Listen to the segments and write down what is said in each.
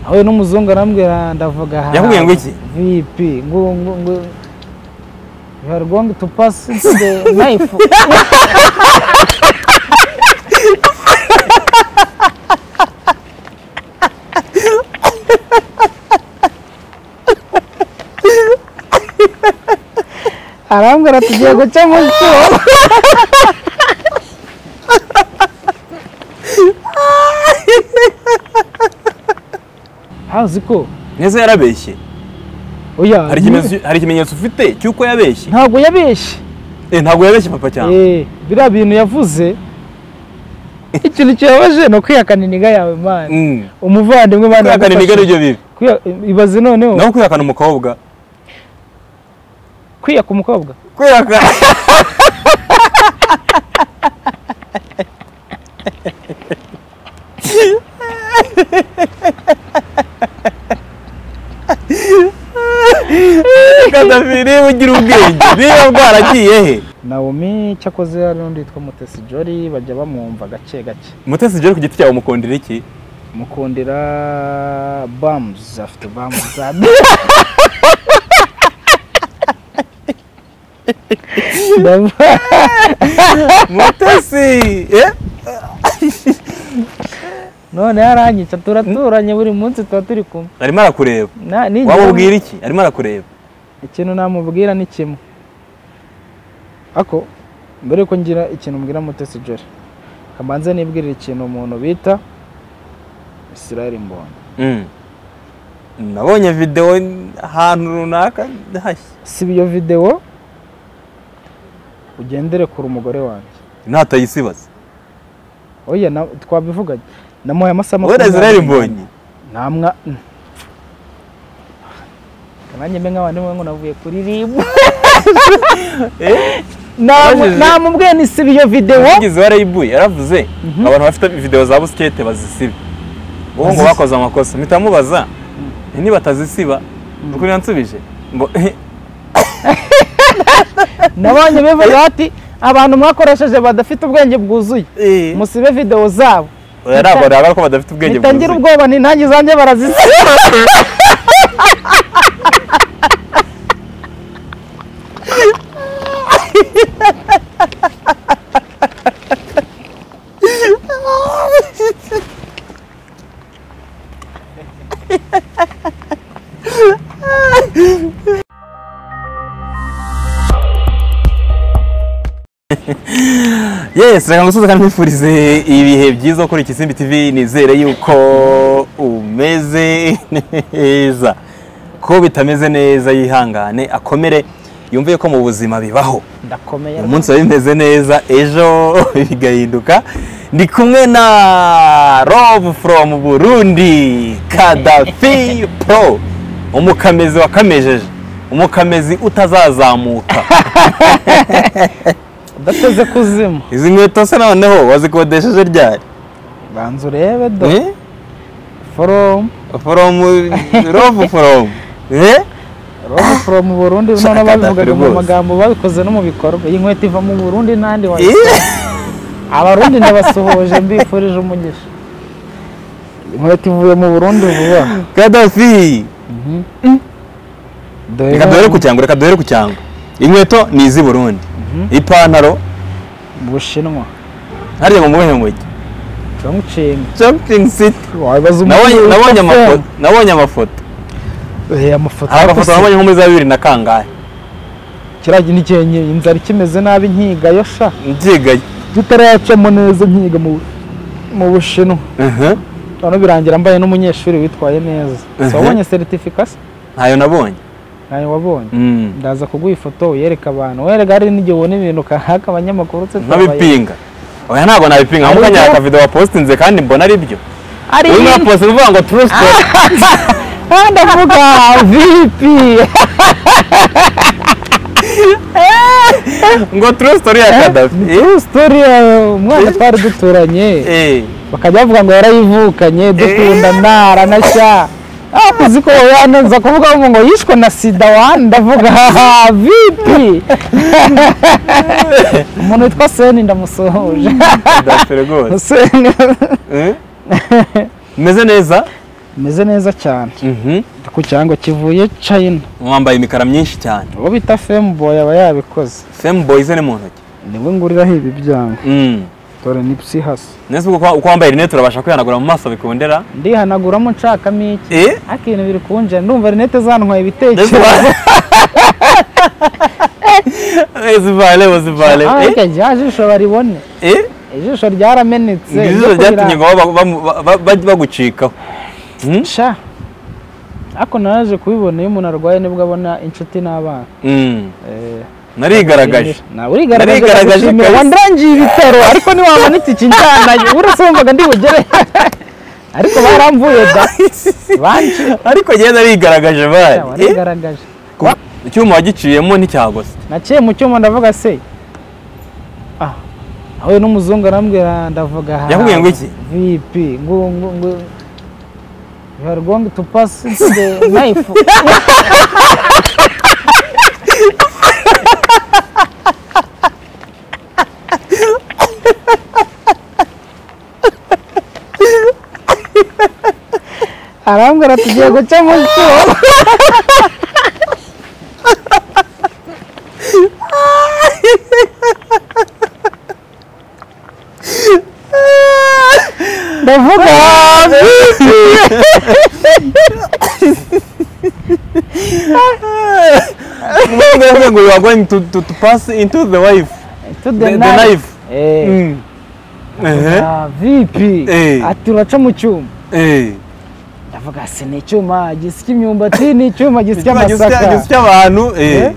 aho n'umuzungu arambwira ndavuga aha Yakubwiye ngo iki? vipi ngo ngo ngo you are going to pass the knife arambwira tugiye guca mu cyuho hazi ko Neza yarabeshye. oya Hari ikimenyetso hari ikimenyetso ufite cy'uko yabeshye. ntabwo yabeshye Eh ntabwo yabeshye papa cyane. Eh, biriya bintu yavuze ikintu kibabaje ni ukwihakana iniga yawe mani Mm. umuvandimwe mani Kwihakana imiga nibyo bibi. ibaze noneho Naho kwihakana umukobwa. kwiyaka umukobwa Kwihakana. Kadafiri ugira ubwenge. Niba bwaragiye he? naomi cyakoze hari n'undi witwa mutesi jori bajya bamwumva gake gake Mutesi Jolly ku giti cyawe umukundira iki? mukundira bamuzi afite bamuzi za Ndava- Mutesi! Eh? none yaranyica turaturanye buri munsi tuba turi kumwe Arimo arakureba. Na- nigera- Waba ubwira iki? Arimo arakureba. ikintu namubwira ni kimwe ako mbere yuko ngira ikintu mbwira mutesi jori kamanze nibwirira ikintu umuntu bita israel mbondo Mm. Nabonye video ahantu runaka hashya. siba iyo videwo ugendere kure umugore wanjye Natayisibaza. oya na- twabivuganye namuhaye amasaha Wowe na Israel Mbonyi. namwa nanjye mbe nk'abantu ngo navuye kuririmba Eh? Namu- Wajije- namubwiye ni siba iyo videwo Umuvugizi wa Rebu yaravuze abantu bafite video za busikete bazisiba. Ubu ngo Bazisiba. bakoze amakosa. Mpita mubaza niba batazisiba. Ukuri yansubije ngo "Eh, nabonye bivuga bati abantu mwakoresheje badafite ubwenge bwuzuye eh, musibe videwo zabo oya ntabwo nabara ko badafite ubwenge bitangira bwuzuye." ubwoba ni nanjye zanjye barazisiba Yes, reka ngusuze kandi nkwifurize ibihe byiza kuri Kisimbi TV nizere yuko umeze neza. Ko bitameze neza yihangane akomere yumve ko mu buzima bibaho. ndakomeye uyu munsi biba bimeze neza ejo bigahinduka ndi kumwe na rob from burundi kadafi pro umukamezi wakamejeje umukamezi utazazamuka udateze kuzima izi nkweto se noneho wazikodesheje ryari banza urebe do Eh? foromu from rob from Eh? robo foromu burundi none Shaka babivugaga mu rwose. magambo babikoze no mu bikorwa iyi nkweto iva mu burundi n'andi wayo Eh? abarundi ndabasuhuje mbifurije umugisha inkweto ivuye mu burundi vuba kadafi Dore reka duhere ku cyango reka duhere ku cyango inkweto ni iz'i burundi ipantaro bushinwa hariya mu muhe mujyi chongqing shopping city wabibaza Nabonye- nabonye amafoto nabonye amafoto Eh, amafoto hari amafoto yakoze- nabonye nko muri za bibiri na kangahe kiriya nikenye inzara ikimeze nabi nkiga yo sha mbyigaye tutarayacamo neza nkiga mu mu bushinwa Mhm. none birangira mbaye n'umunyeshuri witwaye neza Mhm. so wabonye certificate ntayo nabonye ntayo wabonye Mm. ndaza kuguha ifoto uyereka abantu wereka hari n'igihe ubona ibintu kahaka abanyamakuru tse nkabipinga oya ntabwo nabipinga ahubwo Ariko- nyaka video wapostinze kandi mbona ari byo ari uyu ibintu- mwapostinze uvuga ngo true story Ah, ndavuga vipi ngo true story ya kadafi true story uh, umwana twari duturanye Eh, bakajya bavuga ngo yarayivukanye dukunda ntara na sha Ah, uzi ko yanenza kuvuga ngo ngo yishwe na sida wani ndavuga haha vipi umuntu witwa seni ndamusohoje kadafi rwose seni Eh? umeze neza umeze neza cyane Mhm. Ndi ku kirango kivuye China wambaye imikara myinshi cyane uwo bita femboy aba yabikoze femu boyize ni mu ntoki niwe nguriraho ibi byanga Mm. dore ni psihasi nese uko uko wambaye rinete urabasha kwihanagura mu maso bikundera ndihanaguramo nshakamo iki Eh? ariko ibintu biri kunjira ndumva rinete zantwaye Ese ibitekerezo ba- Eh, zivale bo zivale Ah, Eh? ariko rya jisho baribone Eh? ijisho ryaramenetse Ngo ryo ijisho kurira- ryatumye ngo ba- ba- ba- ba- ba- bagucikaho Mm? sha ariko naraje kubibona iyo umuntu arwaye nibwo abona inshuti n'abana Mm. Eh, narigaragaje nawe urigaragaje Narigaragaje ndagushimira. kabisa. wandarangiye ibitaro ariko ntiwabona iki kinjyana uretse wumvaga ndi bugere ariko baramvuye da banki ariko njyewe narigaragaje bari Eh? warigaragaje Ku- icyuma wagiciyemo nticyagose naciye mu cyuma ndavuga se ah ahuye n'umuzungu arambwira ndavuga aha Yakubwiye ngo iki? vipi ngo ngo ngo you are going to pass into the knife arambwira tugiye guca mu cyuma ndavuga Nubwo ngo you are going to, to, to pass into the wife. to the The- the knife knife. Eh. Mm. Ehe. Ah, vipi Eh. ati uraca mu cyuma Eh. ndavuga si ni icyuma gisya imyumbati ni icyuma gisya Icyuma gisya- amasaka gisya abantu. Eh. Eh.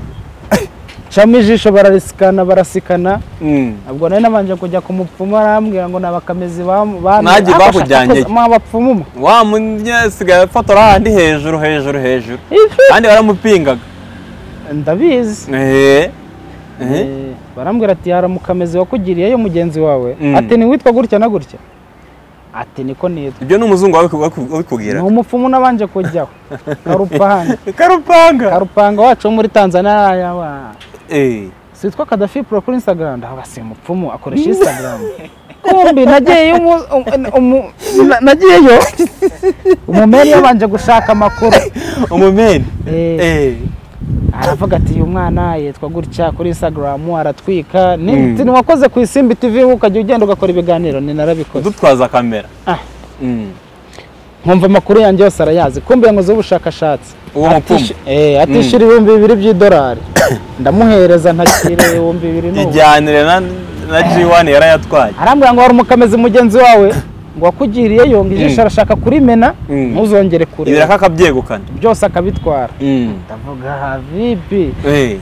camo ijisho bararisikana barasikana Mm. ubwo nari nabanje kujya ku mupfumu arambwira ngo ni abakamezi Nanjye bakujyanye iki? mwabapfumumu Wa munyasigaye afotora handi hejuru hejuru hejuru. Kandi baramupingaga. ndabizi Eh. Eh. Eh, barambwira ati hari umukamezi wakugiriye yo mugenzi wawe Mm. ati ni witwa gutya na gutya ati niko nitwa Ibyo ni umuzungu wabiku- ni wabikubwira. umupfumu n'abanje kujyaho karupanga Karupanga. karupanga wacu wo muri tanzania yaba Eh. sitwa Kadafi pro kuri Instagram ndavuga si umupfumu akoresha Instagram kumbi nagiyeyo umu- um- umu- na- nagiyeyo umumeri yabanje gushaka amakuru Umumeni. Eh. Eh. aravuga ati uyu mwana yitwa gutya kuri Instagram aratwika Mm. ni wakoze ku isimbi TV ukajya ugenda ugakora ibiganiro ni narabikoze Udutwaza kamera. Ah. Mm. nkumva amakuru yanjye yose arayazi kumbi yankozeho ubushakashatsi Uwo mupfumu. atishira ibihumbi bibiri by'idolari ndamuhereza ntakire ibihumbi bibiri n'ubu Ijyanire na na G1 yarayatwaye. arambwira ngo hari umukamezi mugenzi wawe ngo wakugiriyeyo ngo ijisho Mm. arashaka kurimena Mm. ntuzongere kureba Ibiraka akabyegukana. byose akabitwara Mm. ndavuga habibi Eh.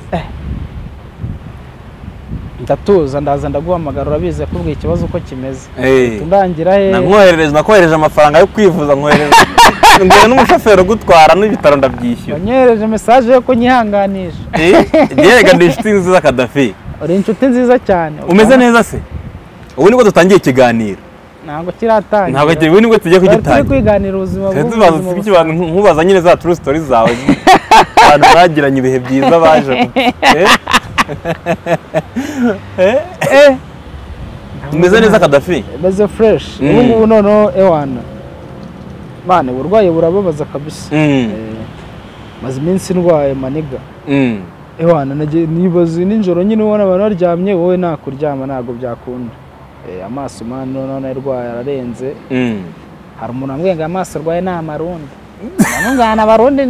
ndatuza ndaza ndaguhamagara urabizi yakubwiye ikibazo uko kimeze Eh. ndangira he namwoherereje nakohereje amafaranga yo kwivuza nkohereje mbere n'umushoferi ugutwara n'ibitaro ndabyishyura wanyohereje mesaje yo kunyihanganisha byerega ni inshuti nziza kadafi uri inshuti nziza cyane umeze neza se ubu nibwo dutangiye ikiganiro ntabwo kiratangira ntabwo ubu nibwo tugiye Twari turi kugitangira kwiganira ubuzima Tujya bubi, tubaza ubuzima iki bantu nkubaza nyine za true story zawe abantu bagiranye ibihe byiza baje Eh? Eh? Eh? umeze neza kadafi bubi. meze fureshi Mm. ubu ngubu noneho ewana mane uburwayi burababaza kabisa Mm, Eh, maze iminsi ndwaye maniga mm. ewana nagiye nibaza nijoro nyine ubona abantu baryamye wowe nakuryama ntabwo byakunda Eh, amaso mani noneho narwaye ararenze Mm. hari umuntu wambwiye ngo amaso arwaye ni amarundi namungana abarundi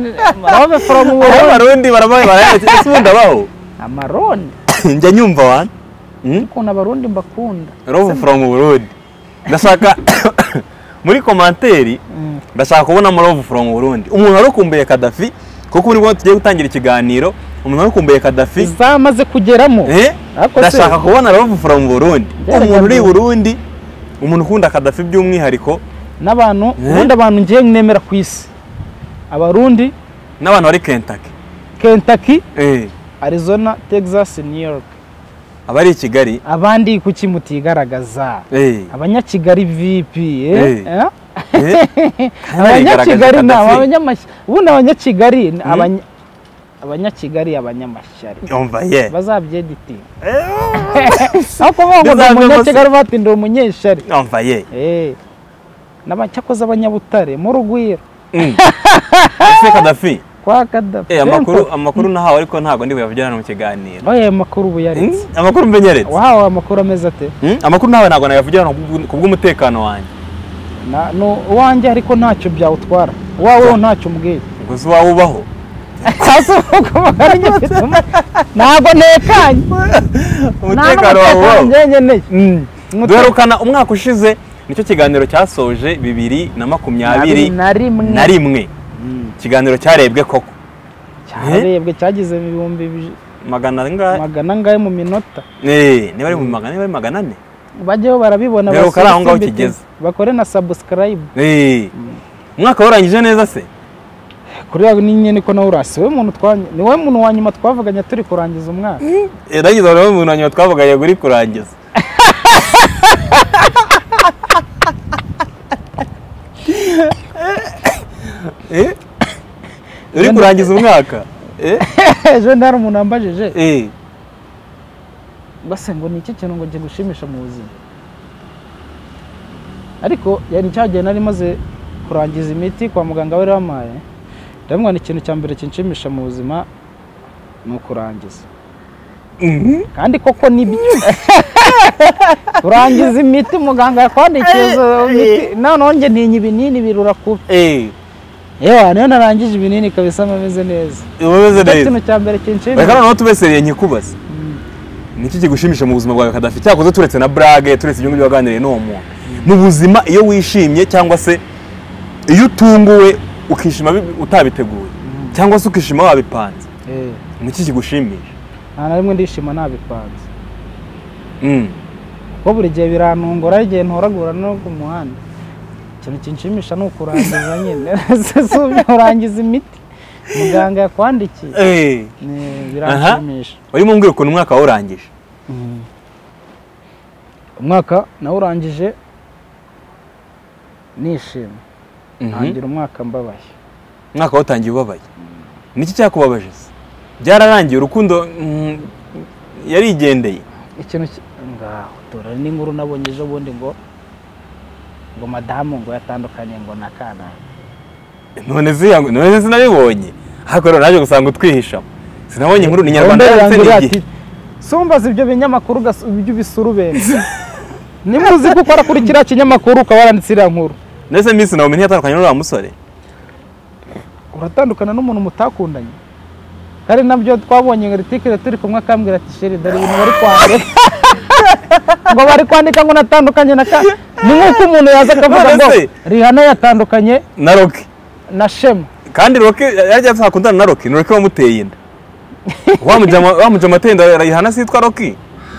barove foromu Aho burundi abarundi barabaye barayabaye ese ubundi abaho amarundi njya nyumva wani Mm? ukuntu abarundi mbakunda Robo from Burundi. Ndashaka muri komanteri Mm. ndashaka kubona mu Robo from Burundi. Umuntu warukumbuye Kadafi kuko nibwo tugiye gutangira ikiganiro. Umuntu warukumbuye Kadafi. zamaze kugeramo Eh? Ariko se- Ndashaka kubona Robo from Burundi. Byaraga Umuntu uri i mbere. Burundi umuntu ukunda Kadafi by'umwihariko n'abantu ubundi abantu ngiye nemera ku isi abarundi n'abantu bari Kentucky. kentucky Eh. arizona texas new york Abari i Kigali. abandi kuki mutigaragaza Eh. abanyakigali vipi eh? Eh. Eh? Eh. abanyakigali ni Kadafi. abanyamashyari ubundi abanyakigali ni abanya- abanyakigali abanyamashyari Yumva ye. bazabyeditinga aho kuvuga ngo ndi Bizavemo se. umunyakigali batindira umunyeshyari Yumva ye. Eh, n'aba- cyakoze abanyabutare mu rugwiro ese kadafi kwa kadafi Eh, amakuru amakuru nahawe ariko ntabwo ndi buyavugirana mu kiganiro oya ayo makuru ubu Hmm? yaritse amakuru mbenyeretse wahawe amakuru ameze ate Hmm? amakuru nawe ntabwo nayavugirana ku bw'umutekano wanjye Na- ni uwanjye ariko ntacyo byawutwara uwawe wo ntacyo umbwiye ngo si wawe ubaho sasa uko bagaranye ntabwo ntekanye nta umutekano wawe n'umutekano ubaho njye nkeneye Umutekano duherukana umwaka ushize nicyo kiganiro cyasoje bibiri na makumyabiri na rimwe na rimwe Mm. ikiganiro cyarebwe koko cyarebwe cyagize ibihumbi biji- magana angahe magana angahe mu minota Eh, niba ari mu magana niba ari magana ane bajyeho barabibona Rero basore kari aho ngaho Simbi kigeze. TV, bakore na subscribe Eh, umwaka warangije neza se kuri yawe ni nyine ko nawe urasi wowe muntu twanye ni wowe muntu wa nyuma twavuganye turi kurangiza umwaka yarangiza buri muntu wa nyuma twavuganye kuri kurangiza Eh? uri kurangiza umwaka Eh? ejo hari umuntu wambajije Eh, base ngo ni iki kintu ngo kigushimisha mu buzima ariko yari cyagiye nari maze kurangiza imiti kwa muganga bari bamaye ndamubona ikintu cya mbere kinshimisha mu buzima ni ukurangiza mhm. kandi koko nibyo kurangiza imiti muganga yakwandikiye izo miti noneho njye ntinya ibinini birura kubi Eh, yewe niyo narangije ibinini kabisa ameze neza uba umeze nicyo neza kintu cya mbere kinshimisha reka noneho tube seriye nkikubaza niki kigushimisha mu buzima bwawe kadafi cyakoze turetse na burage turetse ibyo ngibyo waganiriye n'uwo muntu mu buzima iyo wishimye cyangwa se iyo utunguwe ukishima bi- utabiteguye cyangwa se ukishima wabipanze Eh, niki kigushimisha nta na rimwe ndishima nabipanze Mm. kuko buri gihe birantungura hari igihe ntoragura no ku muhanda ikintu kinshimisha ni ukurangiza nyine si ubyo urangiza imiti muganga yakwandikiye Eh, Ni- biranshimisha urimo mbwira ukuntu umwaka wawurangije Mm. umwaka nawurangije nishimye ntangira umwaka mbabaye umwaka watangiye ubabaye niki cyakubabaje se byararangiye urukundo mm, yarigendeye ikintu ki- ngaho dore n'inkuru nabonye ejo bundi ngo ngo madamu ngo yatandukanye ngo na kanaka none ziyang- none sinabibonye ariko rero naje gusanga utwihishamo sinabonye inkuru ni nyarwanda Gahunda yanditse yanjye ati, ni igihe sumbaza ibyo binyamakuru ugas- ibyo ubisurubenzi nimba uzi ko ukora kuri kiriya kinyamakuru ukaba waranditse iriya nkuru ndetse minsi nawe ntiyatandukanye n'uriya musore uratandukana n'umuntu mutakundanye kandi nabyo twabonye ngo ritikire turi kumwe akambwira ati sheri dore ibintu bari kwandika ngo bari kwandika ngo natandukanye na ka ni nk'uko umuntu yaza akavuga ngo None se- rihana yatandukanye na roke na shema kandi roke yari yajya akundana na roke ni roke wamuteye inda wamuja ama- wamuja amatenda arayihana sitwa roke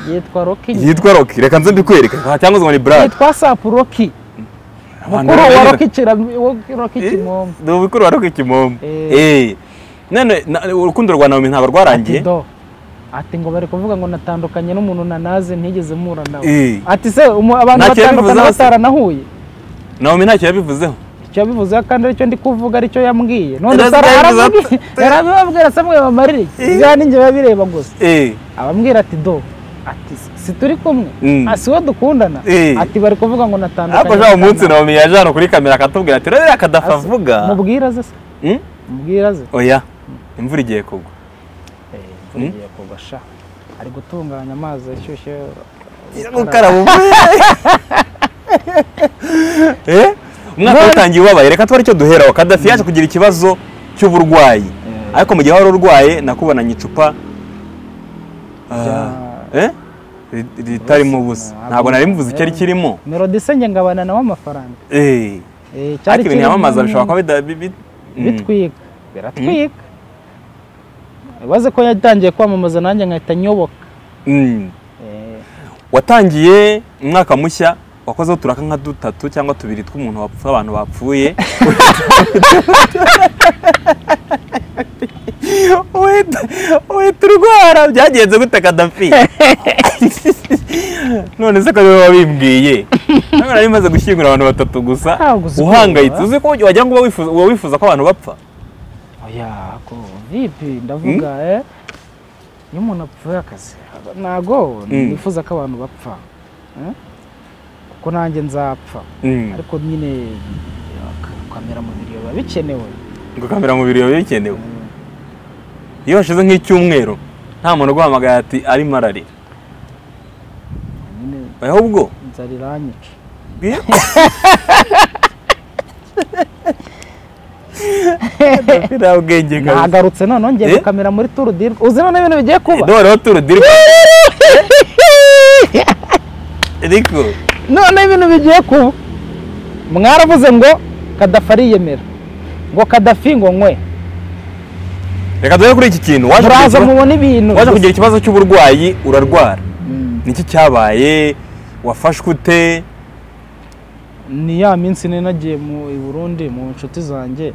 yitwa roki yitwa roke reka nze mbikwereke aha cyangwa se ngo ni brad yitwa sapu roki mukuru wa roki kira roki kimomo ni umukuru wa roke kimomo Eh. Eh. none na- urukundo rwa nawomi ntabwo ati rwarangiye do ati ngo bari kuvuga ngo natandukanye n'umuntu nanaze ntigeze mpura nawe Eh. ati se umu- abantu Ntacyo batandukana yabivuze hose. bataranahuye nawomi ntacyo yabivuzeho icyo yabivuze kandi aricyo ndi kuvuga aricyo yambwiye none Yari azi Sara ibyo yabivuze arabibabwira- yarabibabwira se mwe bamarire ibya ninjye biba bireba gusa Eh. abambwira ati do ati si turi kumwe Mm. Ah, si we dukundana Eh. ati bari kuvuga ngo natandukanye ariko ushaka umunsi nawomi yaje hano kuri kamera akatubwira ati rero akadafa avuga mubwira ze se Hmm? mubwira ze oya imvura igiye kugwa imvura igiye kugwa sha ari gutunganya amazi ashyushye gukaraba ubu umwaka watangiye ubabaye reka tuba aricyo duheraho kadafi yaje kugira ikibazo cy'uburwayi ariko mu gihe wari urwaye nakubonanye icupa ah, eh? Ri- ritarimo ubusa ntabwo nari mvuze icyari kirimo melody se njye ngabana nawe amafaranga Eh, Eh, ariko ibintu kirimo- yamamaza bishobora kuba bida- bi- bi- mm. bitwika biratwika ibaze ko yatangiye kwamamaza nanjye nkahita nyoboka Mm. Eh, watangiye umwaka mushya wakozeho turaka nka dutatu cyangwa tubiri tw'umuntu wapfuye abantu bapfuye uhita uhita urwara byagenze gute kadafi none se ko niwe wabimbwiye ntabwo nari maze gushyingura abantu batatu gusa Ntabwo uzi uhangayitse kumva. uzi ko wagira ngo uba wifuza- uba wifuza ko abantu bapfa oya ko vipi ndavuga eh iyo umuntu apfuye akazi ntago Mm. nifuza ko abantu bapfa eh? kuko nanjye nzapfa Mm. ariko nyine eh, gukameramubiri biba bikenewe gukamera mu biro biba bikenewe iyo hashize nk'icyumweru nta muntu uguhamagaye ati arimo ararira nyine ahubwo inzara iranyica nta bwenge kabisa nagarutse noneho ngiye Eh? gukamera muri turu di uzi noneho ibintu bigiye kuba noneho turudiri ariko noneho ibintu bigiye kuba mwaravuze ngo kadafi ariyemera ngo kadafi ngo nkwe reka duhere kuri iki kintu waje kugira muraza ikibazo- mubona ibintu waje kugira ikibazo cy'uburwayi urarwara Mm. niki cyabaye wafashwe ute ni ya minsi nari nagiye mu i Burundi mu nshuti zanjye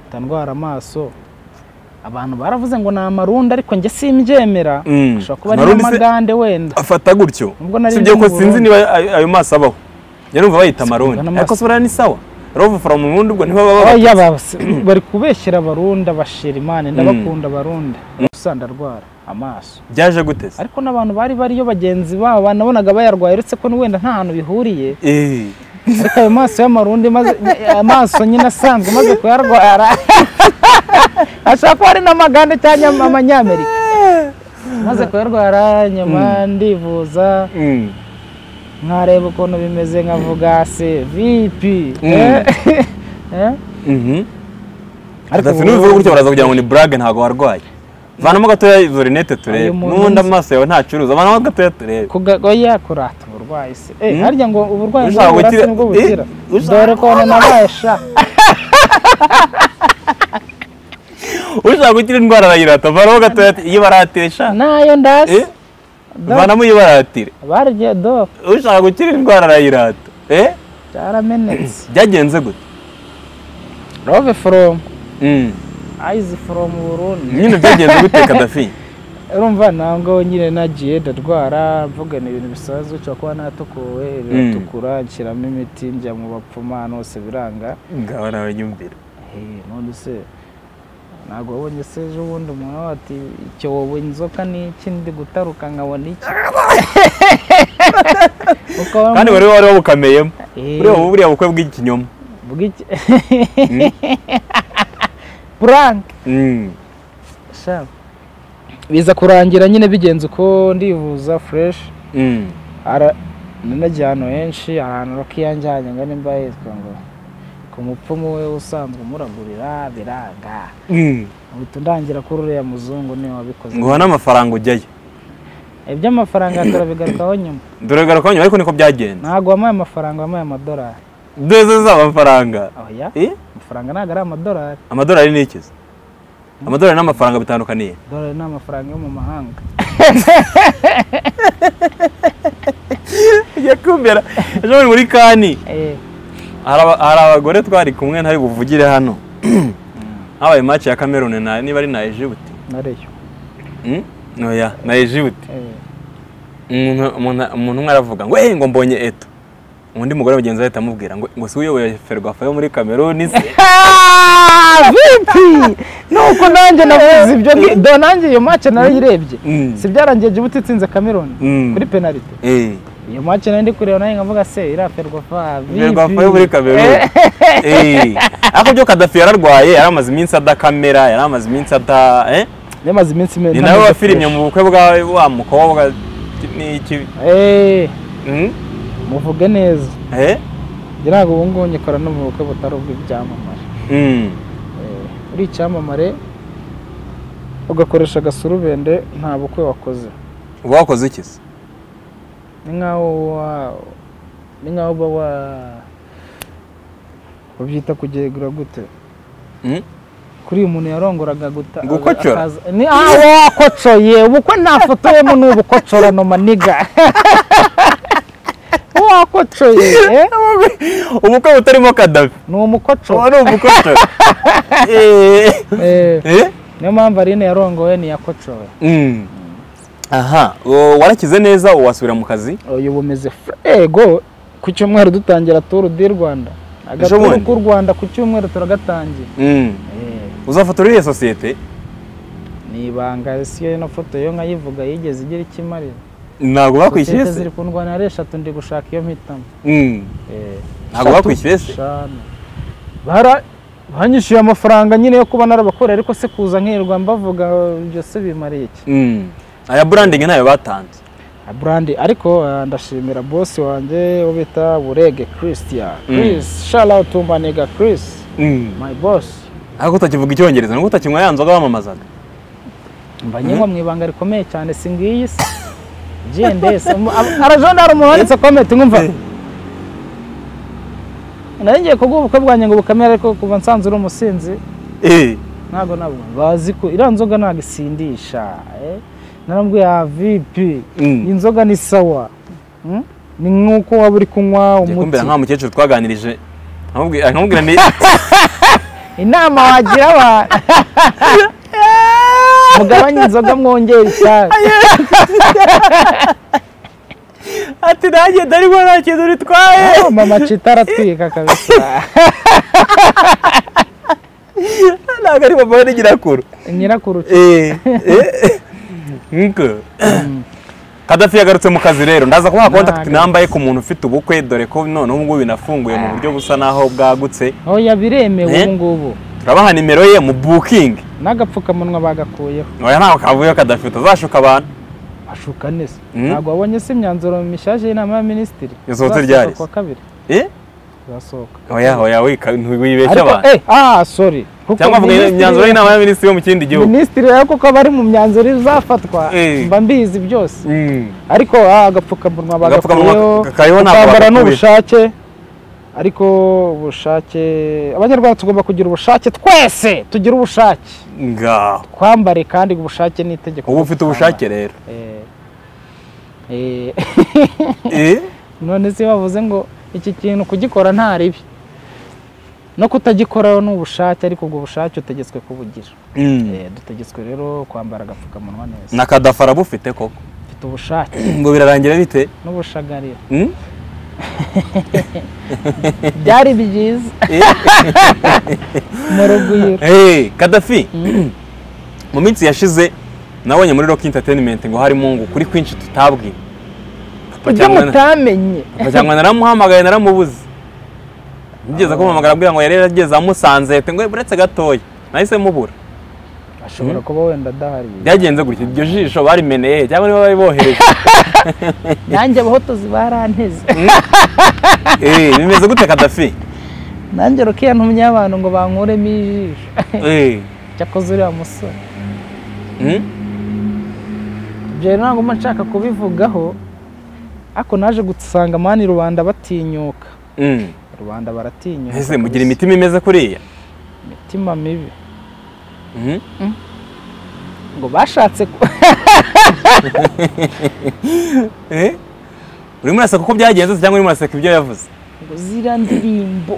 ndandwara amaso abantu baravuze ngo ni amarunda ariko njye simbyemera Mm. ashobora kuba ari Amarundi se- n'amagande wenda afata gutyo Ubwo nari sibyo ndi ko mu sinzi Burundi. niba ayo- ayo maso abaho njya numva bayita amarundi Sinzi ariko amaso. si buriya ni sawa rove from ubundi ubwo ntibaba baba oya basi, bari kubeshyira abarunda bashira imana ndabakunda abarunda gusa ndarwara amaso byaje gute se ariko n'abantu bari bariyo bagenzi babo nabonaga bayarwaye uretse ko wenda nta hantu bihuriye Eh, ariko ayo maso y'amarundi maze- amaso nyine asanzwe maze kuyarwara ashobora kuba ari n'amagande cyangwa am- amanyamerika maze kuyarwara nyuma ndivuza mm, nkareba ukuntu bimeze nkavuga se vipi Mm. eh, eh, mhm. ariko Gaddafi nubivuga gutya baraza kugira ngo ni burage ntabwo warwaye vanamo gatoya izo rinete turebe Ayo muntu n'ubundi nzi. amaso yawe ntacuruza vanamo gatoya turebe kuga- oya kurata uburwayi se Eh, Mm. harya ngo uburwayi Ushaka bwabura gukira- se nibwo Eh, bukira ushaka- dore ko nanabasha ushaka gukira indwara arayirata vanamo gatoya ati iyo baratire sha nayo Eh, ndasi Do- vanamo iyo baratire barya do ushaka gukira indwara arayirata eh byaramenetse byagenze gute rove from Mm. eyes from Burundi nyine byagenze gute kadafi urumva ntabwo nyine nagiye ndarwara mvuga ni ibintu bisanzwe ushobora kuba natukuwe biratukura nshyiramo imiti njya mu bapfuma ahantu hose biranga ngaho nawe nyumvira Eh, none se ntabwo wabonye se ejo bundi umuntu ati icyobo inzoka ni iki ndi gutaruka nkabona iki Kuko bamwe- kandi wari wari wabukameyemo Eh, buriya ubu buriya bukwe bw'ikinyoma bw'iki prank Mm. sha biza kurangira nyine bigenze uko ndivuza fresh Mm. ara nanagiye ahantu henshi ahantu rakiyanjyanye ngo nimba yitwa ngo ku mupfumu we usanzwe umuragurira biranga Mm. uhita ndangira kuri uriya muzungu niwe wabikoze nguha n'amafaranga ujyayo iby'amafaranga turabigarukaho nyuma dore garuka nyuma ariko niko byagenze ntabwo wamuhaye amafaranga wamuhaye amadolari deze z'amafaranga oya Eh? amafaranga ntabwo ari amadolari amadolari ni ikizi amadolari n'amafaranga bitandukaniye dolari ni amafaranga yo mu mahanga yakumvira ejo bundi muri kani eh hari aba- hari abagore twari kumwe ntari buvugire hano habaye match ya Cameroon na niba ari na Egypt nariyo Mm? oya na Egypt eh umuntu umuntu- umuntu umwe aravuga ngo eh ngo mbonye eto undi mugore mugenzi we ahita amubwira ngo ngo si uyoboye ferwafa yo muri Cameroon se vipi nuko nanjye navuze ibyo ngi- do nanjye iyo match narayirebye Mm. si byarangiye Djibouti itsinze Cameroon Mm. kuri penalty eh iyo match nari ndi kureba nayo nkavuga se iraferwa fa vipi ferwafa yo muri Cameroon eh ariko byo Gaddafi yararwaye yari amaze iminsi adakamera yari amaze iminsi ada eh yamaze iminsi meza ni nawe wafirimye mu bukwe bwa wa mukobwa n'iki eh Mm? muvuge neza eh njye ntabwo ubu ngubu nyikora no mu bukwe butari ubw'ibyamamare Mm. uri icyamamare ugakoresha agasurubende nta bukwe wakoze uba wakoze iki se ni nkaho wa ni nkaho uba wa babyita kugegura gute Mm? kuri uyu muntu yarongoraga guta Gukocora? akaza- ni ah wakocoye ubukwe nta foto yemu ni ubukocorano maniga wakocoye eh? ubukwe butarimo Gaddafi ni umukoco uba ari umukoco eh Eh, eh niyo mpamvu arine yarongowe ntiyakocowe Mm. aha o, warakize neza wasubira mu kazi uyu bumeze fre- ego ku cyumweru dutangira turu di rwanda agaturu bundi? k'u rwanda ku cyumweru turagatangira Mm. Eh, uzafotora iriya sosiyete ni ibanga si yo no foto yo nkayivuga yigeze igira icyo imarira ntabwo bakwishyuye sosiyete se ziri ku ndwara ari eshatu ndi gushaka iyo mpitamo Mm. Eh, Ntabwo eshatu? bakwishyuye se? eshanu bara banyishyuye amafaranga nyine yo kuba narabakorera ariko se kuza nkirirwa mbavuga ibyo se bimariye iki Mm. aya burandingi ntayo batanze burandi ariko eh, ndashimira bosi wanjye wo bita burege christian Mm. chris sharautu maniga chris Mm. my boss ariko utakivuga icyongereza nubwo utakinywa ya nzoga bamamazaga mba nyengwa mu ibanga rikomeye cyane si ngiyi se gendese arajonda hari umuntu wanditse komenti nkumva Eh. nari ngiye kubwo ubukwe bwanjye ngo bukamere ariko kuva nsanze uri umusinzi Eh. ntabwo nabwo bazi ko iriya nzoga ntabwo isindisha eh? narambwiye ya vipi Mm. inzoga ni sawa Mm? ni nk'uko waba uri kunywa Ngiye umuti kumbwira nka mukecuru twaganirije nkamubwira nkamubwira ni inama wagira abantu mugabanye inzoga mwongere icyayi ati nanjye ndarimo nta kintu bitwaye Oh, mama cita aratwika kabisa ntabwo ari mama n'inyirakuru nyirakuru nkuko kadafi yagarutse mu kazi rero ndaza kubaha contact Ntagarutse. number ye ku muntu ufite ubukwe dore ko none ubungubu binafunguye mu buryo busa n'aho bwagutse oya biremewe Eh? ubu ngubu turabaha nimero ye mu booking n'agapfukamunwa bagakuyeho oya ntaho kavuyeho kadafi utazashuka abantu ashuka neza Mm. ntabwo wabonye se imyanzuro mishaje y'inama ya minisitiri Yasohotse Izasohoka ryari? kuwa kabiri Eh? izasohoka oya oya wika- ntiwibeshye ariko abantu eh ah sorry kuko cyangwa mvuga minisitiri- imyanzuro y'inama ya minisitiri yo mu kindi gihugu minisitiri rero kuko bari mu myanzuro izafatwa Eh. mba mbizi byose Mm. ariko ah, agapfukamunwa Agapfukamunwa bagakuyeho ka- kariho ntabwo ukambara bagakuye. n'ubushake ariko ubushake abanyarwanda tugomba kugira ubushake twese tugira ubushake ngaho twambare kandi ubushake ni itegeko ubu ufite ubushake rero Eh, eh, Eh? none se bavuze ngo iki kintu kugikora nta ribi no kutagikoraho ni ubushake ariko ubwo bushake utegetswe kubugira Mm. Eh, dutegetswe rero kwambara agapfukamunwa neza na kadafara bufite koko mfite ubushake ngo birarangira bite n'ubushagarira Mm? byari byiza mu rugwiro Hey, Kadafi mu minsi yashize nabonye muri Rock Entertainment ngo harimo ngo kuri kwinshi tutabwiwe Papa ibyo cyangwa na- mutamenye Papa cyangwa naramuhamagaye naramubuze nigeze kumuhamagara abwira ngo yari yarageze amusanze ati ngo buretse gatoya nahise mubura ashobora kuba wenda adahari byagenze gutya iryo jisho barimeneye cyangwa niba bari bohereje nanjye abahotozi baranteze Eh, bimeze gute Kadafi nanjye rukiya ntumye abantu ngo bankuremo ijisho Eh, cyakoze uriya musore mm? ibyo rero ntabwo mba nshaka kubivugaho ariko naje gusanga mani rubanda batinyuka Mm. rubanda baratinyuka Ese mugira kabisa. imitima imeze kuriya imitima mibi Mm? ngo bashatse ku- Eh? urimo uraseka uko byagenze se cyangwa urimo uraseka ibyo yavuze ngo ziriya ndirimbo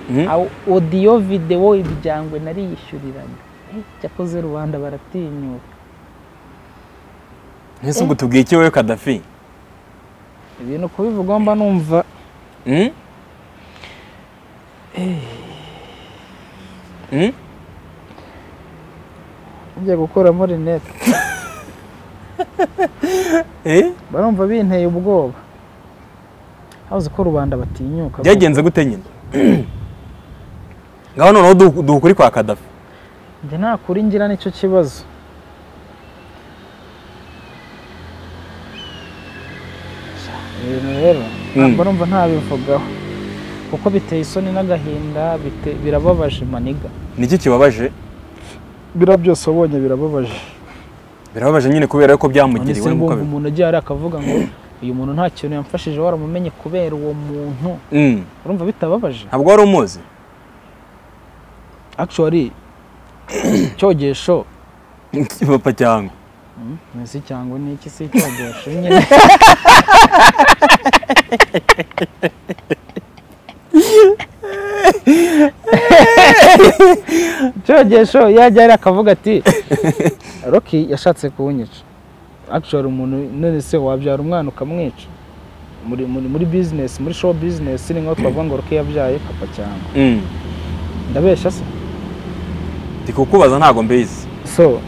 Mm? awo- odiyo videwo ibyangwe nariyishyuriranye Eh, cyakoze rubanda baratinyuka Ese ubwo tubwiye iki wowe Kadafi ibintu kubivugaho mba numva Mm? Mm? ngiye gukuramo rinete Eh? barumva binteye ubwoba habuze ko rubanda batinyuka byagenze gute nyine ngaho noneho du- duha ukuri kwa Kadafi njye nakuri ngira nicyo kibazo ibintu rero ntabwo numva ntabivugaho kuko biteye isoni n'agahinda bite- birababaje maniga niki kibabaje bira byose wabonye birababaje birababaje nyine kubera ko none byamugiriwe se ngumva nk'uko bi- umuntu agiye hariya akavuga ngo uyu muntu nta kintu yamfashije waramumenye kubera uwo muntu Mm. urumva bitababaje ntabwo wari umuzi actually cyogesho papa cyangwa ese cyangwa ni iki si cyogesho nyine cyogesho yajya yari akavuga ati roki yashatse kuwunyica actually umuntu none se wabyara umwana ukamwica muri muri muri business muri show business ni nko twavuga ngo roki yabyaye papa cyangwa Mm. ndabeshya se ndi kukubaza ntabwo mbizi so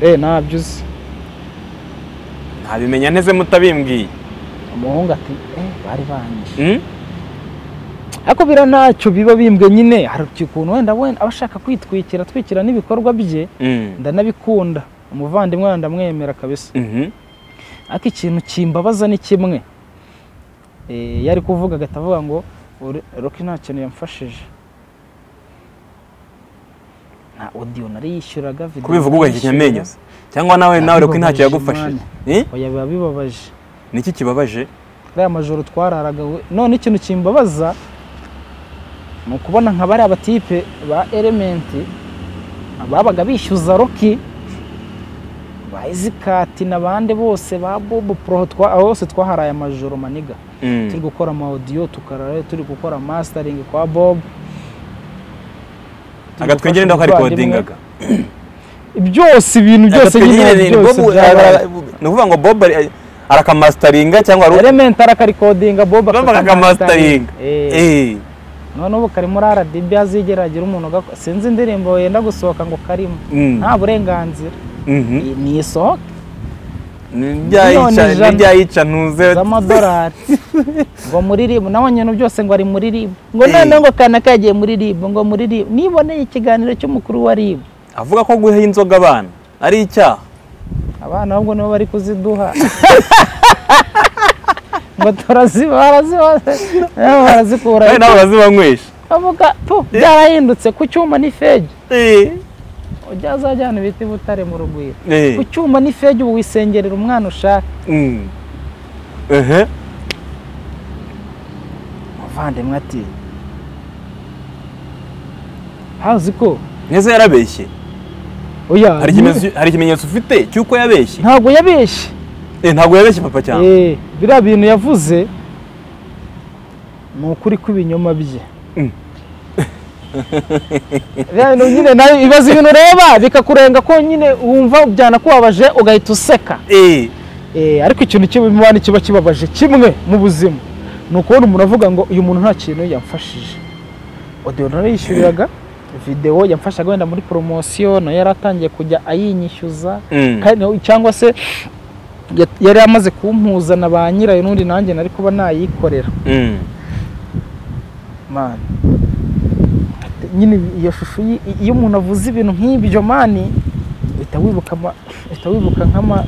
eh ntabyo uzi ntabimenya neze mutabimbwiye umuhungu ati eh bari banyishe Mm? ariko biriya ntacyo biba bimbwe nyine hari ukuntu wenda wenda aba ashaka kwitwikira atwikira n'ibikorwa bye Mm. ndanabikunda umuvandimwe wanjye ndamwemera kabisa Mhm. ariko ikintu kimbabaza ni kimwe Eh, yari kuvuga agahita avuga ngo "Uri- roki nta kintu yamfashije nta odiyo nari yishyuraga video kubivuga ugahinya yishyuraga. amenyo se? cyangwa nawe nawe reka ntacyo yagufashije Bibabaje Eh? Oya, biba bibabaje ni iki kibabaje ariya majoro twararaga we- none ikintu kimbabaza ni ukubona nka bariya batipe ba elementi babaga bishyuza roki ba izikati n'abandi bose ba bobo poro twa- abo bose twaharaye amajoro maniga Mm. turi gukora ama audio tukarara turi gukora mastering kwa bob Turi agatwengere gufasha ndakari umuvandimwe. kodingaga byose ibintu byose nyine byose byarabaye. ni ukuvuga ngo bob ari- arakamasitaringa cyangwa ari element arakaricodinga bob bavuga akamasitaringa Eh. Eh. none ubu kari muri RDB hazigera hagira umuntu ugako- sinzi indirimbo yenda gusohoka ngo karimo Mm. nta burenganzira Mhm. nisohoke N'ibyayica- ijana n'ibyayica ntuze z'amadolari ngo muri ribu nawe nyine byose ngo ari muri ribu ngo Eh. noneho ngo kana kagiye muri ribu ngo muri ribu niboneye ikiganiro cy'umukuru wa ribu avuga ko guha inzoga abana ari icyaha abana ahubwo nibo bari kuziduha ngo turaziba baraziba nabo barazikura kandi nawe urazibanywesha bavuga "Puh, byarahindutse ku cyuma ni fegi ujya azajyana ibiti i butare mu rugwiro Eh. ku cyuma ni fegi ubu wisengerera umwana ushaka Mm. Ehe. muvandimwe ati hazi ko Neza yarabeshye oya hari ikimenyetso- hari ikimenyetso ufite cy'uko yabeshye ntabwo yabeshye Eh, ntabwo yabeshye papa cyane Eh, biriya bintu yavuze ni ukuri kw'ibinyoma bye Mm. Biriya bintu nyine nawe ibibazo ibintu ureba bikakurenga ko nyine wumva byanakubabaje ugahita useka Eh. Eh, ariko ikintu cy'imibano kiba kibabaje kimwe mu buzima ni ukubona umuntu avuga ngo uyu muntu nta kintu yamfashije odiyo narayishyuriraga videwo yamfashaga wenda muri poromosiyo nayo yari atangiye kujya ayinyishyuza Mm. kandi- cyangwa se ya- yari amaze kumpuza na ba nyirayo n'undi nanjye nari kuba nayikorera Mm. mani nyine iyo shusho yi- i- iyo umuntu avuze ibintu nk'ibyo mani uhita wibuka ama- uhita wibuka nk'ama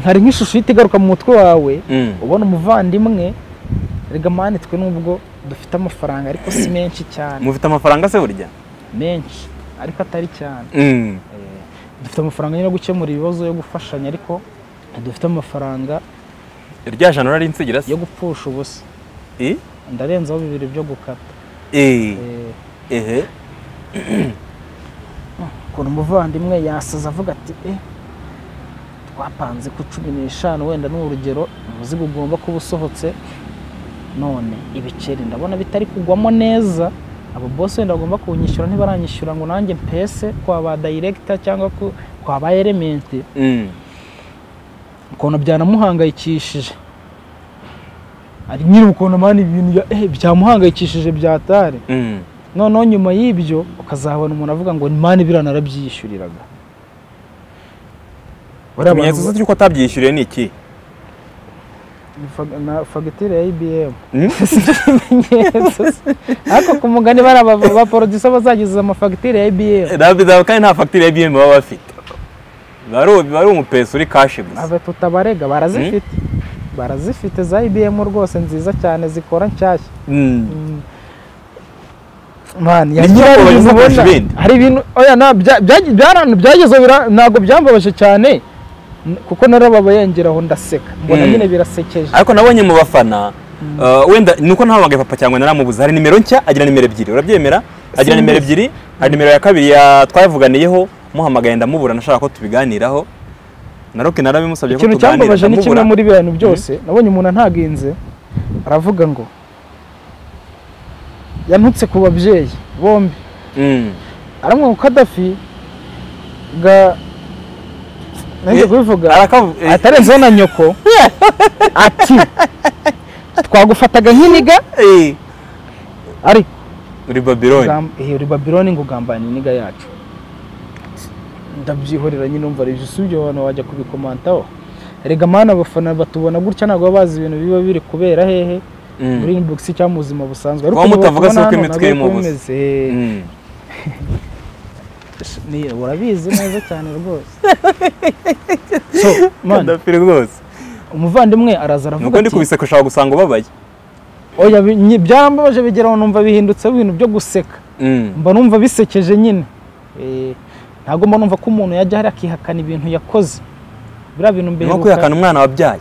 hari nk'ishusho ihita igaruka mu mutwe wawe Mm. ubona umuvandimwe rega mani twe nubwo dufite amafaranga ariko si menshi cyane mufite amafaranga se burya menshi ariko atari cyane Mm. dufite amafaranga yo gukemura ibibazo yo gufashanya ariko dufite amafaranga irya jana urari insigira se yo gupfusha ubusa Eh. ndarenzaho bibiri byo gukata Eh. Eh, Ehe. ukuntu umuvandimwe yasaza avuga ati eh twapanze ku cumi n'eshanu wenda ni urugero umuzigo ugomba kuba usohotse none ibiceri ndabona bitari kugwamo neza abo bose wenda bagomba kunyishyura ntibaranyishyura ngo nanjye mpese kwa ba dayiregita cyangwa ku- kwa ba elementi Mm. ukuntu byanamuhangayikishije ari nyine ukuntu amana ibintu ya- eh, byamuhangayikishije byatari Mm. noneho nyuma y'ibyo ukazahabona umuntu avuga ngo mani biriya narabyiyishyuriraga bariya ikimenyetso se bantu cy'uko atabyishyuriye ni iki ni fag- na fagitire ya ibm Mm. ikimenyetso ariko ku mugani bariya ba- ba porodisa bazagiza amafagitire ya ibm Davido kandi nta fagitire ya BM baba bafite Biba ari ubu- biba ari umupesi uri kashi gusa aba tutabarega barazifite barazifite za ibm rwose nziza cyane zikora nshyashya Mm. mani Ni inyubako bagize kurusha ibindi. hari ibintu oya na bya- byagi- byara- byageze bira- ntabwo byambabaje cyane n- kuko narababayengera aho ndaseka mbona Mm. nyine birasekeje ariko nabonye mu bafana uh, wenda ni uko ntahamagaye papa cyangwa naramubuze hari nimero nshya agira nimero ebyiri urabyemera agira Simbizi. nimero ebyiri hari nimero ya kabiri ya twavuganiyeho muhamagaye ndamubura nashaka ko tubiganiraho na roke narabimusabye ko ikintu cyambabaje tuganira ni kimwe ndamubura muri biriya bintu byose nabonye umuntu antaginze aravuga ngo yantutse ku babyeyi bombi Mm. aramwe ngo kadafi ga nanjye Eh, kubivuga Arakavu- eh, atarenzeho na nyoko ati twagufataga nk'iniga eh, ariko uri babiloni Ugam- eh, uri babironi ngo ugambana iniga yacu ndabyihorera nyine umva rero si ibyo abantu wajya kubikomentaho rega mana abafana batubona gutya ntabwo baba bazi ibintu biba biri kubera hehe Mm. muri inbox cyangwa mu buzima busanzwe ariko Kuba niba mutavuga si tubona uko hano nabwo imitwe irimo uko ubusa. bimeze. Mm. Ni- urabizi neza cyane rwose so man Kadafiri rwose umuvandimwe araza aravuga nuko ndi ati kubiseka ushobora gusanga ubabaye oya bi- nyi- byambabaje bigeraho numva bihindutse ibintu byo guseka Mm. mba numva bisekeje nyine Eh, ntabwo mba numva ko umuntu yajya hari akihakana ibintu yakoze biriya bintu mbere nko ruka- kwihakana umwana wabyaye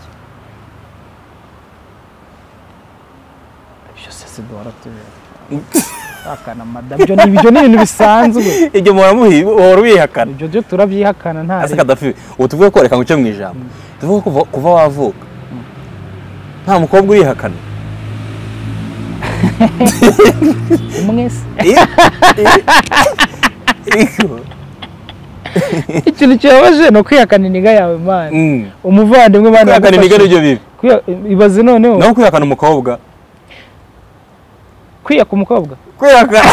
ibyo se sidora tuhakana madamu ibyo ni ibyo ni ibintu bisanzwe ibyo muhora muhi- uhora ubihakana ibyo byo turabyihakana nta ase rero. kadafi ubu tuvuge ko reka nguce mu ijambo tuvuge kuva, kuva wavuka nta mukobwa urihakana umwe se Iyo- iyo- ikintu kibabaje ni ukwihakana iniga yawe mani Mm. umuvandimwe mani kwihakana yagufashije. imigani nibyo bibi Kwiha- ibaze noneho naho kwihakana umukobwa kwiyaka umukobwa kwihakana